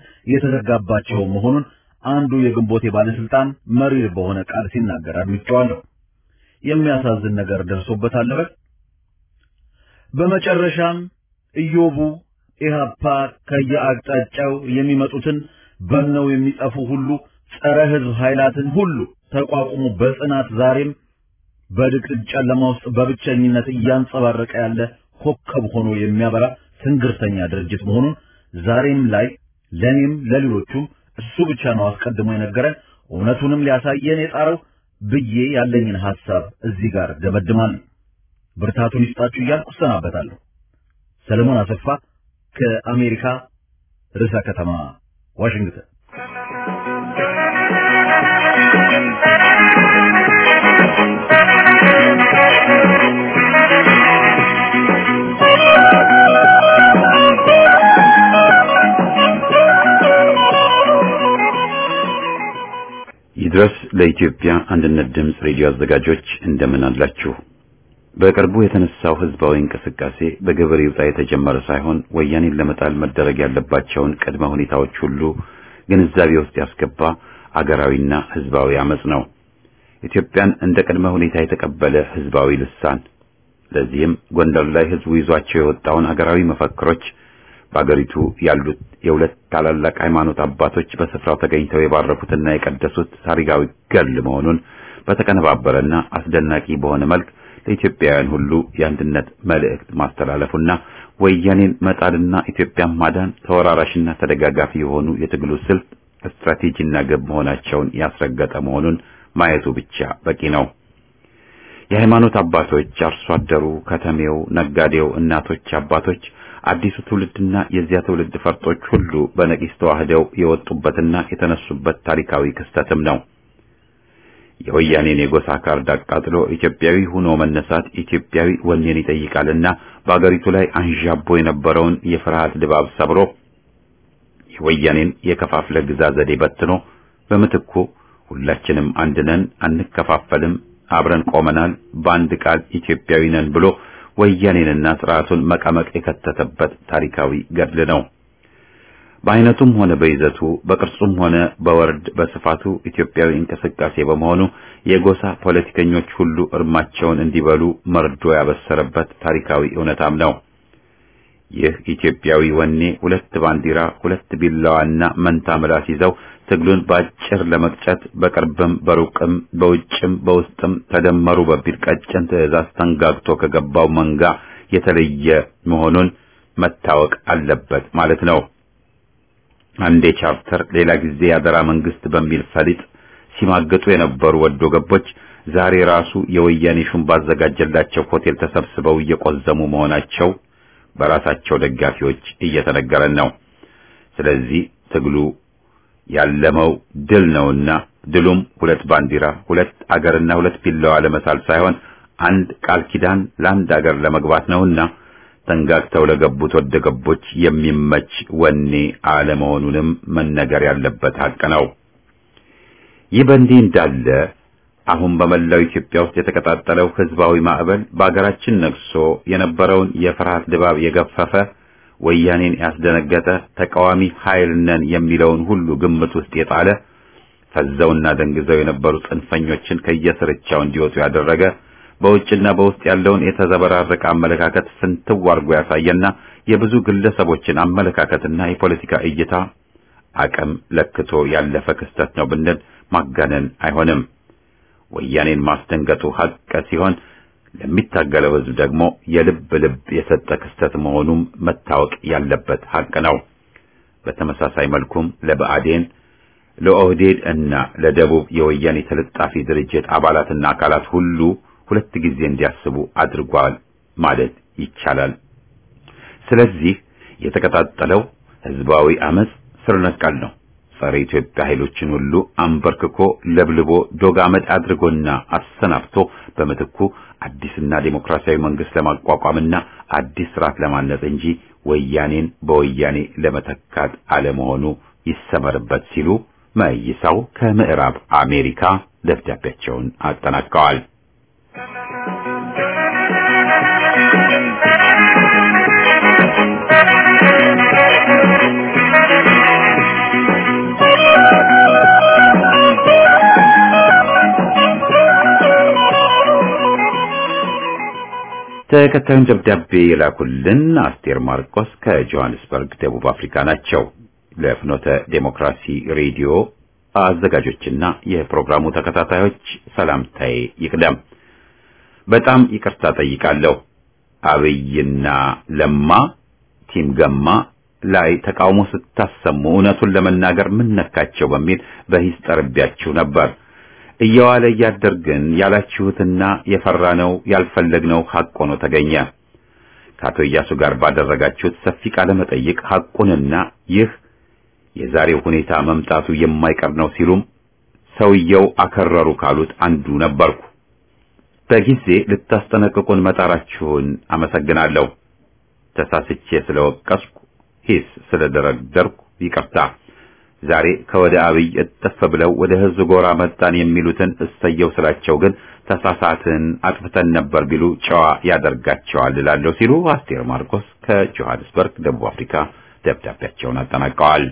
የተዘጋባቸው መሆኑን አንዱ የግንቦቴ ባለስልጣን መሪር በሆነ ቃል ሲናገር አድምጬዋለሁ። የሚያሳዝን ነገር ደርሶበታል በል። በመጨረሻም ኢዮቡ ኢህአፓ ከየአቅጣጫው የሚመጡትን በነው የሚጠፉ ሁሉ ጸረ ህዝብ ኃይላትን ሁሉ ተቋቁሞ በጽናት ዛሬም በድቅድቅ ጨለማ ውስጥ በብቸኝነት እያንጸባረቀ ያለ ኮከብ ሆኖ የሚያበራ ትንግርተኛ ድርጅት መሆኑን ዛሬም ላይ ለኔም ለሌሎቹም እሱ ብቻ ነው አስቀድሞ የነገረን እውነቱንም ሊያሳየን የጣረው ብዬ ያለኝን ሐሳብ እዚህ ጋር ደመድማለሁ። ብርታቱን ይስጣችሁ እያልኩ እሰናበታለሁ። ሰለሞን አሰፋ ከአሜሪካ ርዕሰ ከተማ ዋሽንግተን። ይድረስ ለኢትዮጵያ አንድነት ድምፅ ሬዲዮ አዘጋጆች እንደምን አላችሁ? በቅርቡ የተነሳው ህዝባዊ እንቅስቃሴ በግብር ይውጣ የተጀመረ ሳይሆን ወያኔን ለመጣል መደረግ ያለባቸውን ቅድመ ሁኔታዎች ሁሉ ግንዛቤ ውስጥ ያስገባ አገራዊና ህዝባዊ አመጽ ነው። ኢትዮጵያን እንደ ቅድመ ሁኔታ የተቀበለ ህዝባዊ ልሳን። ለዚህም ጎንደር ላይ ህዝቡ ይዟቸው የወጣውን አገራዊ መፈክሮች በአገሪቱ ያሉት የሁለት ታላላቅ ሃይማኖት አባቶች በስፍራው ተገኝተው የባረኩትና የቀደሱት ታሪካዊ ገድል መሆኑን በተቀነባበረና አስደናቂ በሆነ መልክ ለኢትዮጵያውያን ሁሉ የአንድነት መልእክት ማስተላለፉና ወያኔን መጣልና ኢትዮጵያን ማዳን ተወራራሽና ተደጋጋፊ የሆኑ የትግሉ ስልት ስትራቴጂና ግብ መሆናቸውን ያስረገጠ መሆኑን ማየቱ ብቻ በቂ ነው። የሃይማኖት አባቶች፣ አርሶ አደሩ፣ ከተሜው፣ ነጋዴው፣ እናቶች፣ አባቶች አዲሱ ትውልድና የዚያ ትውልድ ፈርጦች ሁሉ በነቂስ ተዋህደው የወጡበትና የተነሱበት ታሪካዊ ክስተትም ነው። የወያኔን የጎሳ ካርድ አቃጥሎ ኢትዮጵያዊ ሆኖ መነሳት ኢትዮጵያዊ ወኔን ይጠይቃልና በአገሪቱ ላይ አንዣቦ የነበረውን የፍርሃት ድባብ ሰብሮ የወያኔን የከፋፍለ ግዛ ዘዴ በትኖ በምትኩ ሁላችንም አንድ ነን፣ አንከፋፈልም፣ አብረን ቆመናል፣ በአንድ ቃል ኢትዮጵያዊ ነን ብሎ ወያኔንና ስርዓቱን መቀመቅ የከተተበት ታሪካዊ ገድል ነው። በአይነቱም ሆነ በይዘቱ በቅርጹም ሆነ በወርድ በስፋቱ ኢትዮጵያዊ እንቅስቃሴ በመሆኑ የጎሳ ፖለቲከኞች ሁሉ እርማቸውን እንዲበሉ መርዶ ያበሰረበት ታሪካዊ እውነታም ነው። ይህ ኢትዮጵያዊ ወኔ ሁለት ባንዲራ፣ ሁለት ቢላዋና መንታ ምላስ ይዘው ትግሉን በአጭር ለመቅጨት በቅርብም በሩቅም በውጭም በውስጥም ተደመሩ በሚል ቀጭን ትዕዛዝ ተንጋግቶ ከገባው መንጋ የተለየ መሆኑን መታወቅ አለበት ማለት ነው። አንዴ ቻርተር ሌላ ጊዜ ያደራ መንግስት በሚል ፈሊጥ ሲማገጡ የነበሩ ወዶ ገቦች ዛሬ ራሱ የወያኔ ሹም ባዘጋጀላቸው ሆቴል ተሰብስበው እየቆዘሙ መሆናቸው በራሳቸው ደጋፊዎች እየተነገረን ነው። ስለዚህ ትግሉ ያለመው ድል ነውና ድሉም ሁለት ባንዲራ፣ ሁለት አገርና ሁለት ቢላዋ ለመሳል ሳይሆን አንድ ቃል ኪዳን ለአንድ አገር ለመግባት ነውና ተንጋግተው ለገቡት ወደ ገቦች የሚመች ወኔ አለመሆኑንም መነገር ያለበት ሀቅ ነው። ይህ በእንዲህ እንዳለ አሁን በመላው ኢትዮጵያ ውስጥ የተቀጣጠለው ህዝባዊ ማዕበል በአገራችን ነግሶ የነበረውን የፍርሃት ድባብ የገፈፈ ወያኔን ያስደነገጠ ተቃዋሚ ኃይል ነን የሚለውን ሁሉ ግምት ውስጥ የጣለ ፈዘውና ደንግዘው የነበሩ ጽንፈኞችን ከየስርቻው እንዲወጡ ያደረገ በውጭና በውስጥ ያለውን የተዘበራረቀ አመለካከት ፍንትው አድርጎ ያሳየና የብዙ ግለሰቦችን አመለካከትና የፖለቲካ እይታ አቅም ለክቶ ያለፈ ክስተት ነው ብንል ማጋነን አይሆንም። ወያኔን ማስደንገጡ ሀቅ ሲሆን ለሚታገለው ህዝብ ደግሞ የልብ ልብ የሰጠ ክስተት መሆኑም መታወቅ ያለበት ሀቅ ነው። በተመሳሳይ መልኩም ለብአዴን፣ ለኦህዴድ እና ለደቡብ የወያኔ ተለጣፊ ድርጅት አባላትና አካላት ሁሉ ሁለት ጊዜ እንዲያስቡ አድርጓል ማለት ይቻላል። ስለዚህ የተቀጣጠለው ህዝባዊ አመጽ ስር ነቀል ነው። ጸረ ኢትዮጵያ ኃይሎችን ሁሉ አንበርክኮ ለብልቦ ዶግ አመድ አድርጎና አሰናብቶ በምትኩ አዲስና ዴሞክራሲያዊ መንግስት ለማቋቋምና አዲስ ስርዓት ለማነጽ እንጂ ወያኔን በወያኔ ለመተካት አለመሆኑ ይሰመርበት ሲሉ መይሳው ከምዕራብ አሜሪካ ደብዳቤያቸውን አጠናቀዋል። ተከታዩን ደብዳቤ የላኩልን አስቴር ማርቆስ ከጆሃንስበርግ ደቡብ አፍሪካ ናቸው። ለፍኖተ ዴሞክራሲ ሬዲዮ አዘጋጆችና የፕሮግራሙ ተከታታዮች ሰላምታዬ ይቅደም። በጣም ይቅርታ ጠይቃለሁ። አብይና ለማ ቲም ገማ ላይ ተቃውሞ ስታሰሙ እውነቱን ለመናገር ምን ነካቸው በሚል በሂስ ጠርቤያችሁ ነበር። እየዋለ እያደር ግን ያላችሁትና የፈራነው ያልፈለግነው ሐቅ ሆኖ ተገኘ። ከአቶ ኢያሱ ጋር ባደረጋችሁት ሰፊ ቃለ መጠይቅ ሐቁንና ይህ የዛሬው ሁኔታ መምጣቱ የማይቀር ነው ሲሉም ሰውየው አከረሩ ካሉት አንዱ ነበርኩ። በጊዜ ልታስጠነቅቁን መጣራችሁን አመሰግናለሁ። ተሳስቼ ስለወቀስኩ ሂስ ስለደረደርኩ ይቅርታ። ዛሬ ከወደ አብይ እጥፍ ብለው ወደ ህዝብ ጎራ መጣን የሚሉትን እሰየው ስላቸው ግን ተሳሳትን አጥፍተን ነበር ቢሉ ጨዋ ያደርጋቸዋል እላለሁ ሲሉ አስቴር ማርቆስ ከጆሃንስበርግ ደቡብ አፍሪካ ደብዳቤያቸውን አጠናቀዋል።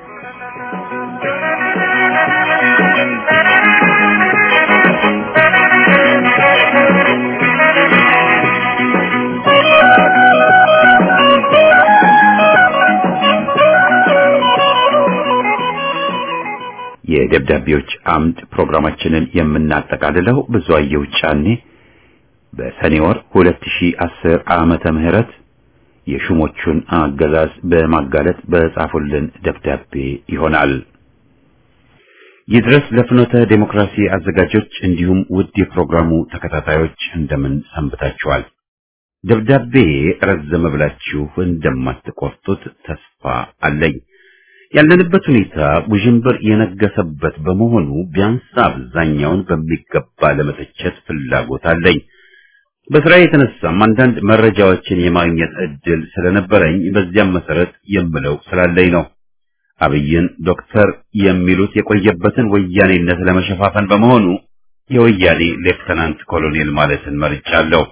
የደብዳቤዎች አምድ ፕሮግራማችንን የምናጠቃልለው ብዙአየሁ ጫኔ በሰኔ ወር 2010 ዓመተ ምህረት የሹሞቹን አገዛዝ በማጋለጥ በጻፉልን ደብዳቤ ይሆናል። ይድረስ ለፍኖተ ዴሞክራሲ አዘጋጆች እንዲሁም ውድ የፕሮግራሙ ተከታታዮች እንደምን ሰንብታችኋል? ደብዳቤ ረዘመ ብላችሁ እንደማትቆርጡት ተስፋ አለኝ። ያለንበት ሁኔታ ውዥንብር የነገሰበት በመሆኑ ቢያንስ አብዛኛውን በሚገባ ለመተቸት ፍላጎት አለኝ። በስራ የተነሳም አንዳንድ መረጃዎችን የማግኘት እድል ስለነበረኝ በዚያም መሰረት የምለው ስላለኝ ነው። አብይን ዶክተር የሚሉት የቆየበትን ወያኔነት ለመሸፋፈን በመሆኑ የወያኔ ሌፍተናንት ኮሎኔል ማለትን መርጫለሁ።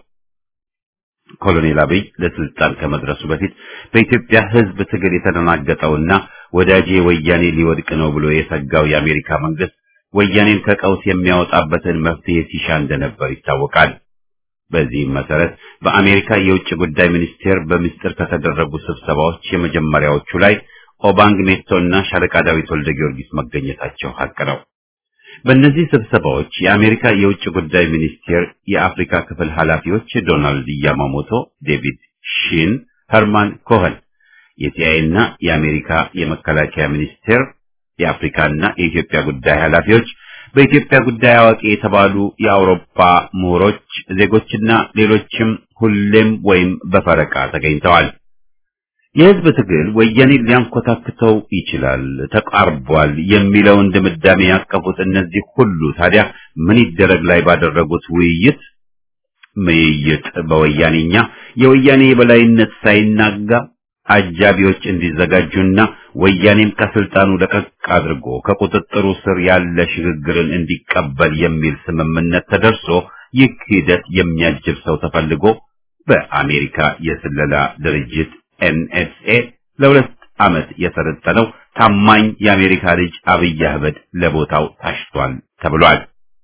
ኮሎኔል አብይ ለስልጣን ከመድረሱ በፊት በኢትዮጵያ ሕዝብ ትግል የተደናገጠውና ወዳጄ ወያኔ ሊወድቅ ነው ብሎ የሰጋው የአሜሪካ መንግስት ወያኔን ከቀውስ የሚያወጣበትን መፍትሄ ሲሻ እንደነበር ይታወቃል። በዚህም መሰረት በአሜሪካ የውጭ ጉዳይ ሚኒስቴር በምስጢር ከተደረጉ ስብሰባዎች የመጀመሪያዎቹ ላይ ኦባንግ ሜቶና ሻለቃ ዳዊት ወልደ ጊዮርጊስ መገኘታቸው ሀቅ ነው። በእነዚህ ስብሰባዎች የአሜሪካ የውጭ ጉዳይ ሚኒስቴር የአፍሪካ ክፍል ኃላፊዎች ዶናልድ ያማሞቶ፣ ዴቪድ ሺን፣ ኸርማን ኮኸን፣ የሲአይኤና የአሜሪካ የመከላከያ ሚኒስቴር የአፍሪካና የኢትዮጵያ ጉዳይ ኃላፊዎች፣ በኢትዮጵያ ጉዳይ አዋቂ የተባሉ የአውሮፓ ምሁሮች፣ ዜጎችና ሌሎችም ሁሌም ወይም በፈረቃ ተገኝተዋል። የህዝብ ትግል ወያኔን ሊያንኮታክተው ይችላል፣ ተቃርቧል የሚለውን ድምዳሜ ያቀፉት እነዚህ ሁሉ ታዲያ ምን ይደረግ ላይ ባደረጉት ውይይት ምይይጥ በወያኔኛ የወያኔ የበላይነት ሳይናጋ አጃቢዎች እንዲዘጋጁና ወያኔም ከስልጣኑ ለቀቅ አድርጎ ከቁጥጥሩ ስር ያለ ሽግግርን እንዲቀበል የሚል ስምምነት ተደርሶ ይህ ሂደት የሚያጅብ ሰው ተፈልጎ በአሜሪካ የስለላ ድርጅት ኤንኤስኤ ለሁለት ዓመት የሰለጠነው ታማኝ የአሜሪካ ልጅ አብይ አህመድ ለቦታው ታሽቷል ተብሏል።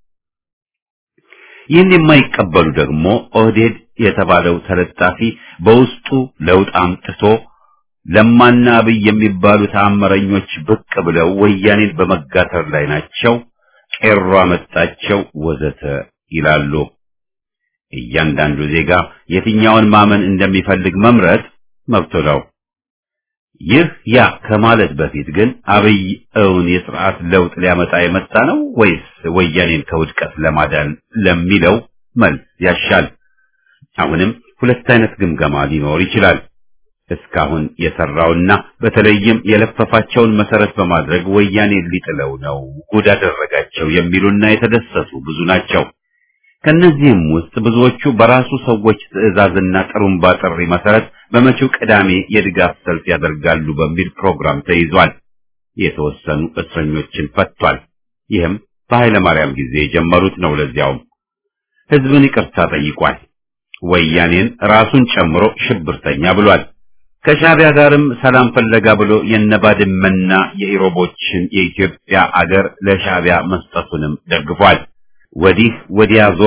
ይህን የማይቀበሉ ደግሞ ኦህዴድ የተባለው ተለጣፊ በውስጡ ለውጥ አምጥቶ ለማና አብይ የሚባሉ ተአምረኞች ብቅ ብለው ወያኔን በመጋተር ላይ ናቸው፣ ቄሮ አመጣቸው ወዘተ ይላሉ። እያንዳንዱ ዜጋ የትኛውን ማመን እንደሚፈልግ መምረጥ መብቶ ነው። ይህ ያ ከማለት በፊት ግን አብይ እውን የስርዓት ለውጥ ሊያመጣ የመጣ ነው ወይስ ወያኔን ከውድቀት ለማዳን ለሚለው መልስ ያሻል። አሁንም ሁለት አይነት ግምገማ ሊኖር ይችላል። እስካሁን የሰራውና በተለይም የለፈፋቸውን መሰረት በማድረግ ወያኔ ሊጥለው ነው ጉድ አደረጋቸው የሚሉና የተደሰቱ ብዙ ናቸው። ከነዚህም ውስጥ ብዙዎቹ በራሱ ሰዎች ትዕዛዝና ጥሩምባ ጥሪ መሰረት በመጪው ቅዳሜ የድጋፍ ሰልፍ ያደርጋሉ በሚል ፕሮግራም ተይዟል። የተወሰኑ እስረኞችን ፈቷል። ይህም በኃይለ ማርያም ጊዜ የጀመሩት ነው። ለዚያውም ህዝብን ይቅርታ ጠይቋል። ወያኔን ራሱን ጨምሮ ሽብርተኛ ብሏል። ከሻዕቢያ ጋርም ሰላም ፈለጋ ብሎ የነባድመና የኢሮቦችን የኢትዮጵያ አገር ለሻዕቢያ መስጠቱንም ደግፏል። ወዲህ ወዲያ ዞሮም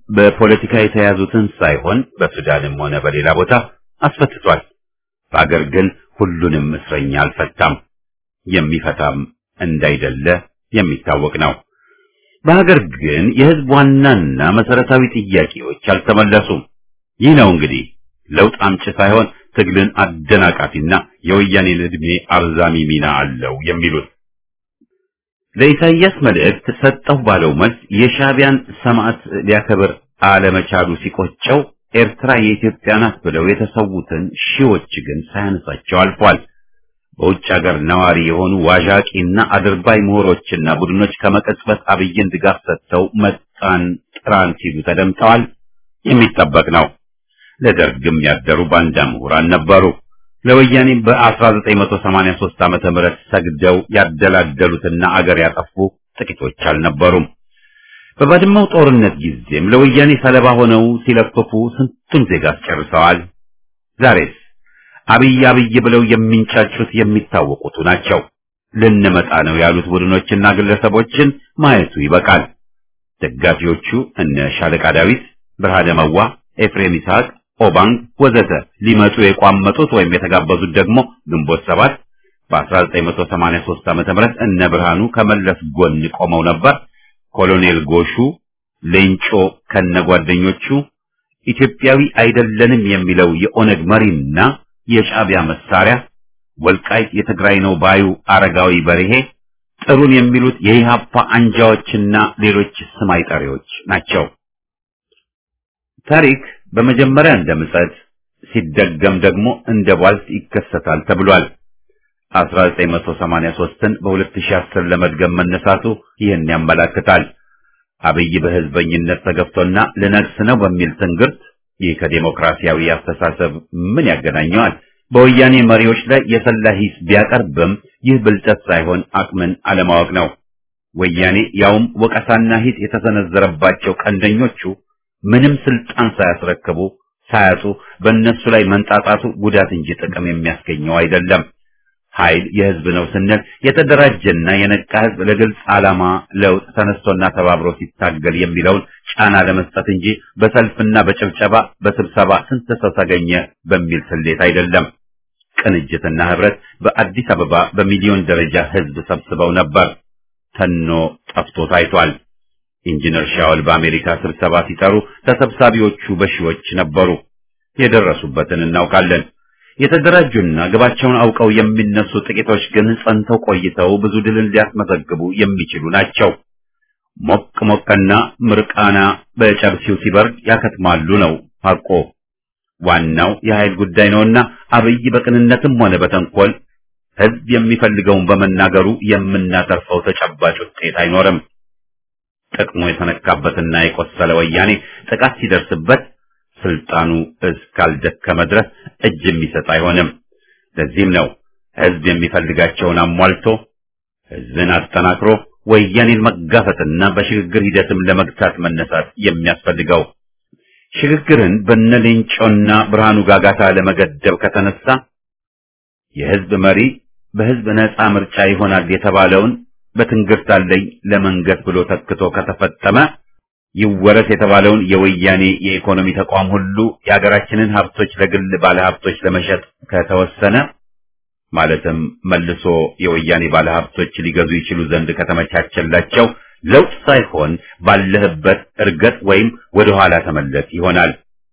በፖለቲካ የተያዙትን ሳይሆን በሱዳንም ሆነ በሌላ ቦታ አስፈትቷል። በአገር ግን ሁሉንም እስረኛ አልፈታም። የሚፈታም እንዳይደለ የሚታወቅ ነው። በሀገር ግን የህዝብ ዋናና መሰረታዊ ጥያቄዎች አልተመለሱም። ይህ ነው እንግዲህ ለውጥ አምጪ ሳይሆን ትግልን አደናቃፊና የወያኔን ዕድሜ አርዛሚ ሚና አለው የሚሉት ለኢሳይያስ መልእክት ሰጠው ባለው መልስ የሻዕቢያን ሰማዕት ሊያከብር አለመቻሉ ሲቆጨው ኤርትራ የኢትዮጵያ ናት ብለው የተሰዉትን ሺዎች ግን ሳያነሳቸው አልፏል። በውጭ ሀገር ነዋሪ የሆኑ ዋዣቂና አድርባይ ምሁሮችና ቡድኖች ከመቀጽበት አብይን ድጋፍ ሰጥተው መጣን ጥራን ሲሉ ተደምጠዋል። የሚጠበቅ ነው። ለደርግም ያደሩ ባንዳ ምሁራን ነበሩ። ለወያኔ በ1983 ዓመተ ምህረት ሰግደው ያደላደሉትና አገር ያጠፉ ጥቂቶች አልነበሩም። በባድመው ጦርነት ጊዜም ለወያኔ ሰለባ ሆነው ሲለፍፉ ስንቱን ዜጋ አስጨርሰዋል። ዛሬስ አብይ አብይ ብለው የሚንጫጩት የሚታወቁቱ ናቸው። ልንመጣ ነው ያሉት ቡድኖችና ግለሰቦችን ማየቱ ይበቃል። ደጋፊዎቹ እነ ሻለቃ ዳዊት፣ ብርሃነ መዋ፣ ኤፍሬም ይስሐቅ፣ ኦባንግ ወዘተ ሊመጡ የቋመጡት ወይም የተጋበዙት ደግሞ ግንቦት ሰባት በ1983 ዓመተ ምህረት እነ ብርሃኑ ከመለስ ጎን ቆመው ነበር። ኮሎኔል ጎሹ ሌንጮ ከነጓደኞቹ ኢትዮጵያዊ አይደለንም የሚለው የኦነግ መሪና የሻዕቢያ መሳሪያ ወልቃይት የትግራይ ነው ባዩ አረጋዊ በርሄ ጥሩን የሚሉት የኢሃፓ አንጃዎችና ሌሎች ስም አይጠሪዎች ናቸው። ታሪክ በመጀመሪያ እንደ ምጸት ሲደገም ደግሞ እንደ ቧልት ይከሰታል ተብሏል። 1983ን በ2010 ለመድገም መነሳቱ ይህን ያመላክታል። አብይ በህዝበኝነት ተገፍቶና ልነግስ ነው በሚል ትንግርት ይህ ከዴሞክራሲያዊ አስተሳሰብ ምን ያገናኘዋል? በወያኔ መሪዎች ላይ የሰላ ሂስ ቢያቀርብም ይህ ብልጠት ሳይሆን አቅምን አለማወቅ ነው። ወያኔ ያውም ወቀሳና ሂስ የተሰነዘረባቸው ቀንደኞቹ ምንም ስልጣን ሳያስረክቡ ሳያጡ በእነሱ ላይ መንጣጣቱ ጉዳት እንጂ ጥቅም የሚያስገኘው አይደለም። ኃይል የህዝብ ነው ስንል የተደራጀና የነቃ ህዝብ ለግልጽ ዓላማ ለውጥ ተነስቶና ተባብሮ ሲታገል የሚለውን ጫና ለመስጠት እንጂ በሰልፍና በጭብጨባ በስብሰባ ስንት ሰው ተገኘ በሚል ስሌት አይደለም። ቅንጅትና ህብረት በአዲስ አበባ በሚሊዮን ደረጃ ህዝብ ሰብስበው ነበር። ተኖ ጠፍቶ ታይቷል። ኢንጂነር ሻወል በአሜሪካ ስብሰባ ሲጠሩ ተሰብሳቢዎቹ በሺዎች ነበሩ። የደረሱበትን እናውቃለን። የተደራጁና ግባቸውን አውቀው የሚነሱ ጥቂቶች ግን ጸንተው ቆይተው ብዙ ድልን ሊያስመዘግቡ የሚችሉ ናቸው። ሞቅ ሞቅና ምርቃና በጨብሲው ሲበርድ ያከትማሉ ነው ሐቆ። ዋናው የኃይል ጉዳይ ነውና አብይ በቅንነትም ሆነ በተንኮል ህዝብ የሚፈልገውን በመናገሩ የምናተርፈው ተጨባጭ ውጤት አይኖርም። ጥቅሙ የተነካበትና የቆሰለ ወያኔ ጥቃት ሲደርስበት ስልጣኑ እስካልደከመ ድረስ እጅ የሚሰጥ አይሆንም። ለዚህም ነው ህዝብ የሚፈልጋቸውን አሟልቶ ህዝብን አጠናክሮ ወያኔን መጋፈጥና በሽግግር ሂደትም ለመግታት መነሳት የሚያስፈልገው። ሽግግርን በነሌንጮና ብርሃኑ ጋጋታ ለመገደብ ከተነሳ የህዝብ መሪ በህዝብ ነፃ ምርጫ ይሆናል የተባለውን በትንግርት አለኝ ለመንገስ ብሎ ተክቶ ከተፈጠመ ይወረስ የተባለውን የወያኔ የኢኮኖሚ ተቋም ሁሉ የሀገራችንን ሀብቶች ለግል ባለሀብቶች ለመሸጥ ከተወሰነ ማለትም መልሶ የወያኔ ባለሀብቶች ሊገዙ ይችሉ ዘንድ ከተመቻቸላቸው ለውጥ ሳይሆን ባለህበት እርገጥ ወይም ወደ ኋላ ተመለስ ይሆናል።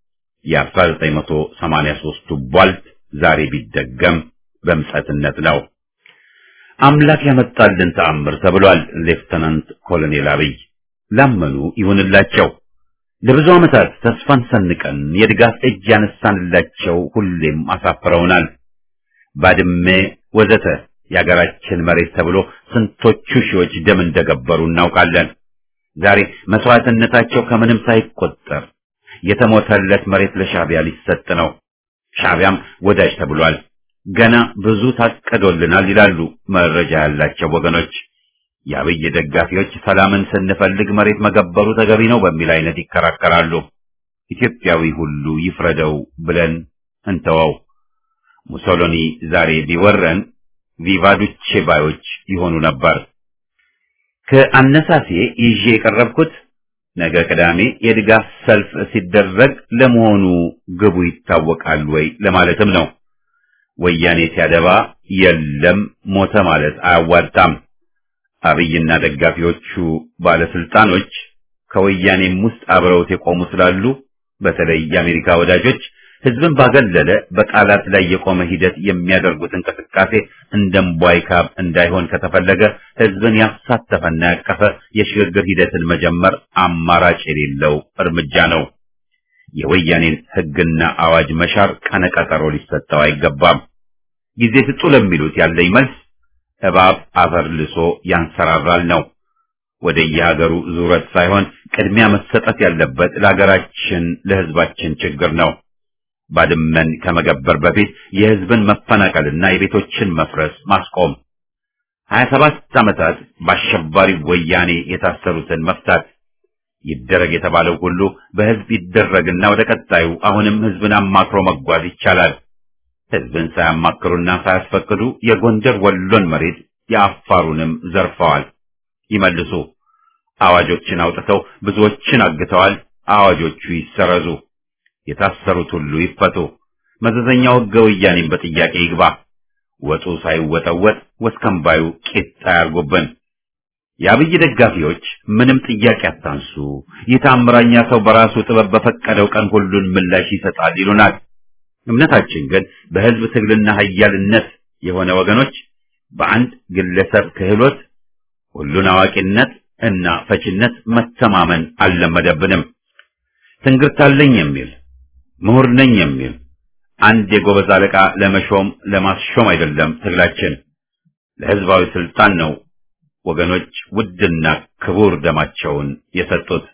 የ1983ቱ ቧልት ዛሬ ቢደገም በምጸትነት ነው። አምላክ ያመጣልን ተአምር ተብሏል። ሌፍተናንት ኮሎኔል አብይ ላመኑ ይሁንላቸው። ለብዙ ዓመታት ተስፋን ሰንቀን የድጋፍ እጅ ያነሳንላቸው ሁሌም አሳፍረውናል። ባድሜ ወዘተ የሀገራችን መሬት ተብሎ ስንቶቹ ሺዎች ደም እንደገበሩ እናውቃለን። ዛሬ መስዋዕትነታቸው ከምንም ሳይቆጠር የተሞተለት መሬት ለሻዕቢያ ሊሰጥ ነው። ሻዕቢያም ወዳጅ ተብሏል። ገና ብዙ ታቀዶልናል ይላሉ መረጃ ያላቸው ወገኖች። የአብይ ደጋፊዎች ሰላምን ስንፈልግ መሬት መገበሩ ተገቢ ነው በሚል አይነት ይከራከራሉ። ኢትዮጵያዊ ሁሉ ይፍረደው ብለን እንተወው። ሙሶሎኒ ዛሬ ቢወረን ቪቫዱቼ ባዮች ይሆኑ ነበር። ከአነሳሴ ይዤ የቀረብኩት ነገ ቅዳሜ የድጋፍ ሰልፍ ሲደረግ ለመሆኑ ግቡ ይታወቃል ወይ ለማለትም ነው። ወያኔ ሲያደባ የለም ሞተ ማለት አያዋጣም። አብይና ደጋፊዎቹ ባለስልጣኖች ከወያኔም ውስጥ አብረውት የቆሙ ስላሉ በተለይ የአሜሪካ ወዳጆች ህዝብን ባገለለ በቃላት ላይ የቆመ ሂደት የሚያደርጉት እንቅስቃሴ እንደምቧይ ካብ እንዳይሆን ከተፈለገ ህዝብን ያሳተፈና ያቀፈ የሽግግር ሂደትን መጀመር አማራጭ የሌለው እርምጃ ነው። የወያኔን ህግና አዋጅ መሻር ቀነቀጠሮ ሊሰጠው አይገባም። ጊዜ ስጡ ለሚሉት ያለኝ መልስ እባብ አፈር ልሶ ያንሰራራል ነው። ወደ የሀገሩ ዙረት ሳይሆን ቅድሚያ መሰጠት ያለበት ለሀገራችን ለህዝባችን ችግር ነው። ባድመን ከመገበር በፊት የህዝብን መፈናቀልና የቤቶችን መፍረስ ማስቆም፣ ሀያ ሰባት ዓመታት በአሸባሪ ወያኔ የታሰሩትን መፍታት ይደረግ የተባለው ሁሉ በህዝብ ይደረግና ወደ ቀጣዩ አሁንም ህዝብን አማክሮ መጓዝ ይቻላል። ህዝብን ሳያማክሩና ሳያስፈቅዱ የጎንደር ወሎን መሬት የአፋሩንም ዘርፈዋል። ይመልሱ። አዋጆችን አውጥተው ብዙዎችን አግተዋል። አዋጆቹ ይሰረዙ። የታሰሩት ሁሉ ይፈቱ። መዘዘኛው ህገ ወያኔን በጥያቄ ይግባ። ወጡ ሳይወጠወጥ ወስከንባዩ ቂጣ ያርጉብን። የአብይ ደጋፊዎች ምንም ጥያቄ አታንሱ፣ ይህ ታምራኛ ሰው በራሱ ጥበብ በፈቀደው ቀን ሁሉን ምላሽ ይሰጣል ይሉናል። እምነታችን ግን በህዝብ ትግልና ኃያልነት የሆነ ወገኖች በአንድ ግለሰብ ክህሎት ሁሉን አዋቂነት እና ፈችነት መተማመን አልለመደብንም። ትንግርታለኝ የሚል ምሁር ነኝ የሚል አንድ የጎበዝ አለቃ ለመሾም ለማስሾም አይደለም ትግላችን፣ ለህዝባዊ ስልጣን ነው ወገኖች ውድና ክቡር ደማቸውን የሰጡት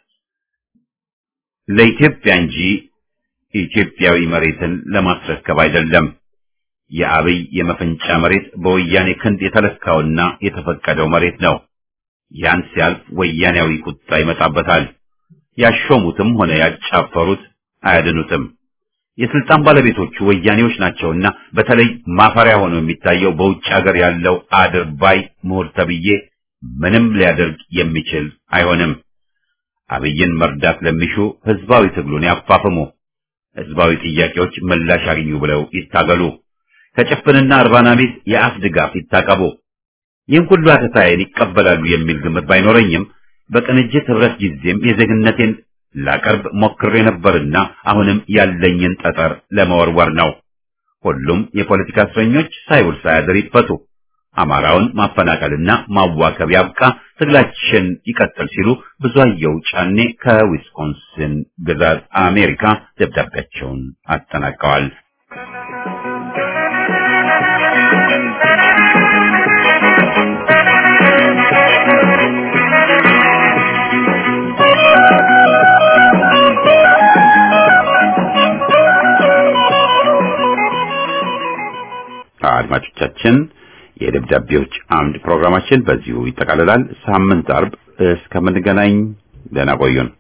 ለኢትዮጵያ እንጂ ኢትዮጵያዊ መሬትን ለማስረከብ አይደለም። የአብይ የመፈንጫ መሬት በወያኔ ክንድ የተለካውና የተፈቀደው መሬት ነው። ያን ሲያልፍ ወያኔያዊ ቁጣ ይመጣበታል። ያሾሙትም ሆነ ያጫፈሩት አያድኑትም። የስልጣን ባለቤቶቹ ወያኔዎች ናቸውና በተለይ ማፈሪያ ሆኖ የሚታየው በውጭ ሀገር ያለው አድርባይ ምሁር ተብዬ ምንም ሊያደርግ የሚችል አይሆንም። አብይን መርዳት ለሚሹ ህዝባዊ ትግሉን ያፋፍሙ። ህዝባዊ ጥያቄዎች ምላሽ ያገኙ ብለው ይታገሉ። ከጭፍንና እርባና ቢስ የአፍ ድጋፍ ይታቀቡ። ይህን ሁሉ አተታዬን ይቀበላሉ የሚል ግምት ባይኖረኝም በቅንጅት ህብረት ጊዜም የዜግነቴን ላቀርብ ሞክሬ ነበርና አሁንም ያለኝን ጠጠር ለመወርወር ነው። ሁሉም የፖለቲካ እስረኞች ሳይውል ሳያድር ይፈቱ። አማራውን ማፈናቀልና ማዋከብ ያብቃ፣ ትግላችን ይቀጥል ሲሉ ብዙአየሁ ጫኔ ከዊስኮንሲን ግዛት አሜሪካ ደብዳቤያቸውን አጠናቀዋል። አድማጮቻችን የደብዳቤዎች አምድ ፕሮግራማችን በዚሁ ይጠቃልላል። ሳምንት አርብ እስከምንገናኝ ደህና ቆዩን።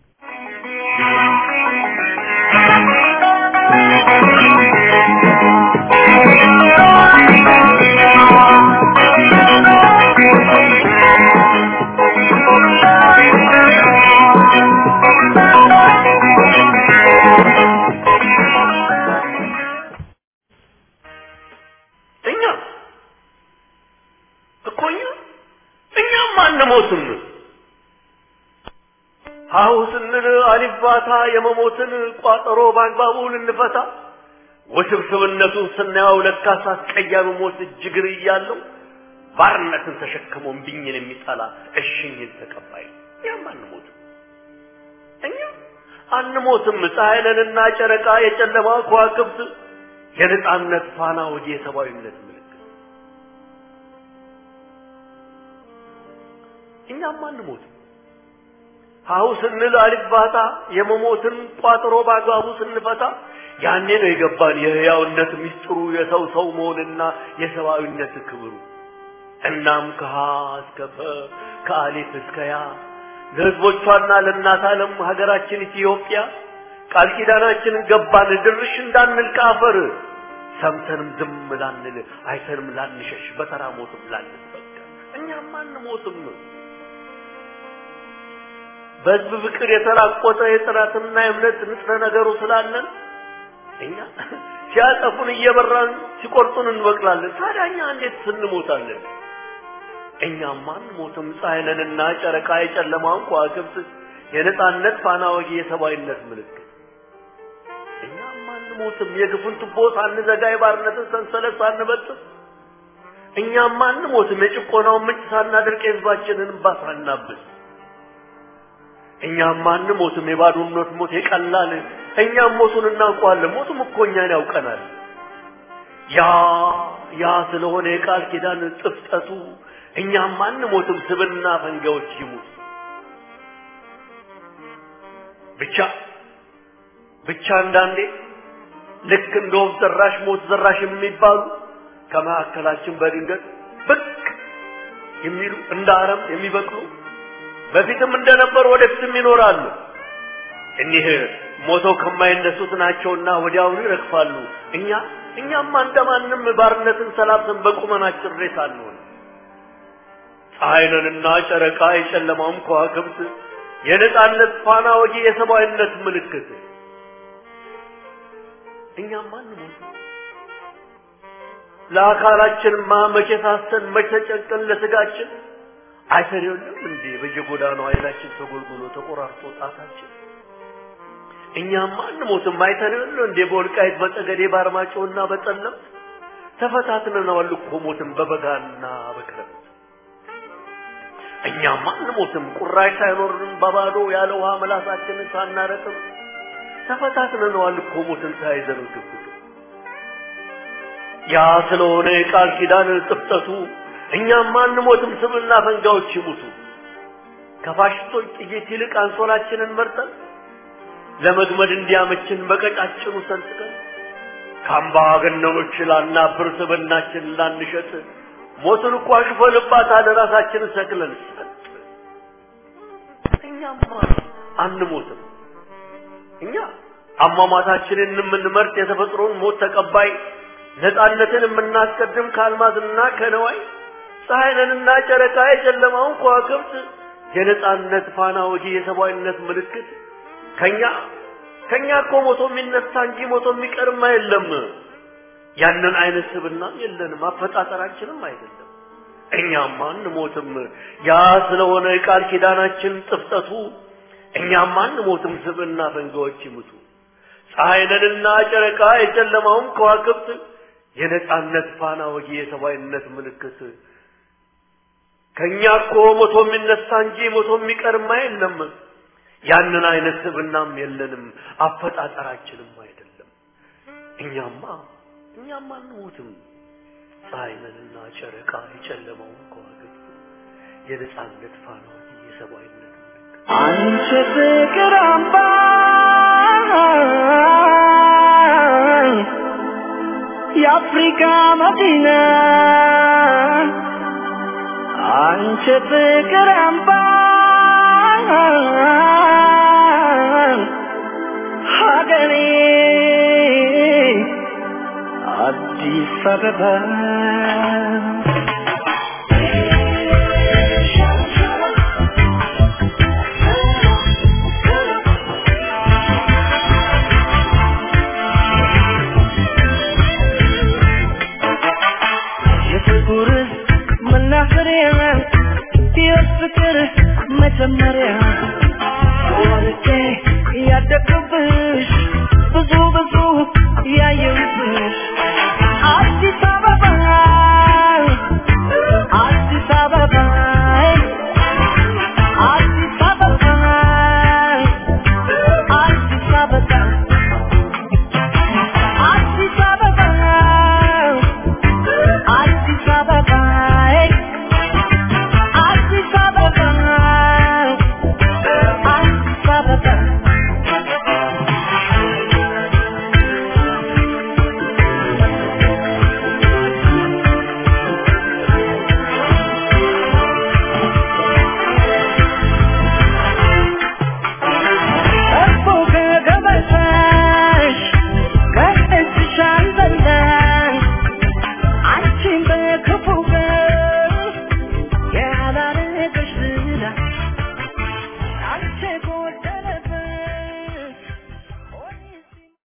እኛ እኮ እኛ እኛም አንሞትም። ሀሁ ስንል አሊባታ የመሞትን ቋጠሮ በአግባቡ ልንፈታ ውስብስብነቱን ስናየው ለካስ አስቀያሚ ሞት እጅግር እያለው ባርነትን ተሸክሞ እምቢኝን የሚጠላ እሽኝን ተቀባይ ነው። እኛም አንሞትም። እኛ አንሞትም። ፀሐይ ነንና ጨረቃ የጨለማ ከዋክብት የነጻነት ፋና ወዲ የሰብአዊነት ምልክት እኛም አንሞትም። ሀሁ ስንል አልባታ የመሞትን ቋጥሮ በአግባቡ ስንፈታ ያኔ ነው የገባን የህያውነት ምስጢሩ የሰው ሰው መሆንና የሰብአዊነት ክብሩ። እናም ከሀ እስከ ፈ ከአሊፍ እስከ ያ ለህዝቦቿና ለእናት ዓለም ሀገራችን ኢትዮጵያ ቃል ኪዳናችንን ገባን ድርሽ እንዳንል ከአፈር ሰምተንም ዝም ላንል አይተንም ላንሸሽ በተራ ሞትም ላንበቀል እኛም አንሞትም። በህዝብ ፍቅር የተራቆተ የጥራትና የእምነት ንጥረ ነገሩ ስላለን እኛ ሲያጠፉን እየበራን ሲቆርጡን እንበቅላለን። ታዲያ እኛ እንዴት ስንሞታለን? እኛማ አንሞትም። ፀሐይ ነንና ጨረቃ የጨለማውን ከዋክብት የነጻነት ፋና ወጊ የሰብአዊነት ምልክት እኛማ አንሞትም። የግፉን ቱቦ ሳንዘጋ የባርነትን ሰንሰለት ሳንበጥስ እኛማ አንሞትም። የጭቆናውን ምንጭ ሳናደርቅ የህዝባችንን እንባ ሳናብስ እኛማ አንሞትም። የባዶነት ሞት የቀላል እኛም ሞቱን እናውቀዋለን። ሞቱም እኮ እኛን ያውቀናል። ያ ያ ስለሆነ የቃል ኪዳን ጥፍጠቱ እኛም አንሞትም። ስብና ፈንጋዎች ይሙት ብቻ ብቻ አንዳንዴ ልክ እንደ ወፍ ዘራሽ ሞት ዘራሽ የሚባሉ ከመካከላችን በድንገት ብቅ የሚሉ እንደ አረም የሚበቅሉ በፊትም እንደነበሩ ወደፊትም ይኖራሉ። እኒህ ሞተው ከማይነሱት ናቸውና ወዲያውኑ ይረግፋሉ። እኛ እኛማ እንደማንም ባርነትን ሰላብተን በቁመናችን ሬሳ አንሆን። ፀሐይንና ጨረቃ የጨለማውም ከዋክብት የነጻነት ፋና ወጊ የሰብአዊነት ምልክት እኛማ አንሞት። ለአካላችንማ መቼ ሳስተን መቼ ተጨንቀን ለስጋችን አይተን የለም እንዴ በየጎዳናው አይናችን ተጎልጉሎ ተቆራርጦ ጣታችን እኛማ አንሞትም። አይተን የለ እንዴ በወልቃይት በጠገዴ በአርማጭሆና በጠለምት ተፈታትነናል እኮ ሞትን በበጋና በክረምት እኛማ አንሞትም። ቁራሽ ሳይኖርን በባዶ ያለ ውሃ ምላሳችንን ሳናረጥም ተፈታትነናል እኮ ሞትን ተያይዘን ግብቱ ያ ስለሆነ የቃል ኪዳን ጥፍጠቱ እኛማ አንሞትም። ስምና ፈንጋዎች ይሙቱ ከፋሽስቶች ጥይት ይልቅ አንሶላችንን መርጠን ለመግመድ እንዲያመችን በቀጫጭኑ ሰንጥቀን ከአምባገነኖች ላናብር ስብናችን ላንሸጥ ሞትን እኮ አሽፈንባታል ራሳችንን ሰቅለን ሰጥ እኛማ አንሞትም። እኛ አሟሟታችንን የምንመርጥ የተፈጥሮን ሞት ተቀባይ ነፃነትን የምናስቀድም ከአልማዝና ከነዋይ ፀሐይንና ጨረቃ የጨለማውን ከዋክብት የነፃነት ፋና ወጊ የሰብአዊነት ምልክት ከኛ ከኛ እኮ ሞቶ የሚነሳ እንጂ ሞቶ የሚቀርም የለም። ያንን አይነት ስብናም የለንም፣ አፈጣጠራችንም አይደለም። እኛም አንሞትም። ያ ስለሆነ የቃል ኪዳናችን ጥፍጠቱ እኛም አንሞትም። ስብና ፈንጋዎች ይሙቱ። ፀሐይንና ጨረቃ የጨለማውን ከዋክብት የነጻነት ፋና ወጊ የሰብአዊነት ምልክት ከኛ እኮ ሞቶ የሚነሳ እንጂ ሞቶ የሚቀርማ የለም። ያንን አይነት ስብናም የለንም፣ አፈጣጠራችንም አይደለም። እኛማ እኛማ አንሞትም። ፀሐይንና ጨረቃ የጨለማውን ከዋክብት የነጻነት ፋና ወጊ የሰብአዊነት ምልክት አንቺ ፍቅር አምባ የአፍሪካ መዲና አንቺ ፍቅር አምባ ሀገሬ አዲስ አበባ የፍቅር መናኸሪያ የፍቅር መጀመሪያ ወልጄ ያደግኩብሽ ብዙ ብዙ ያየ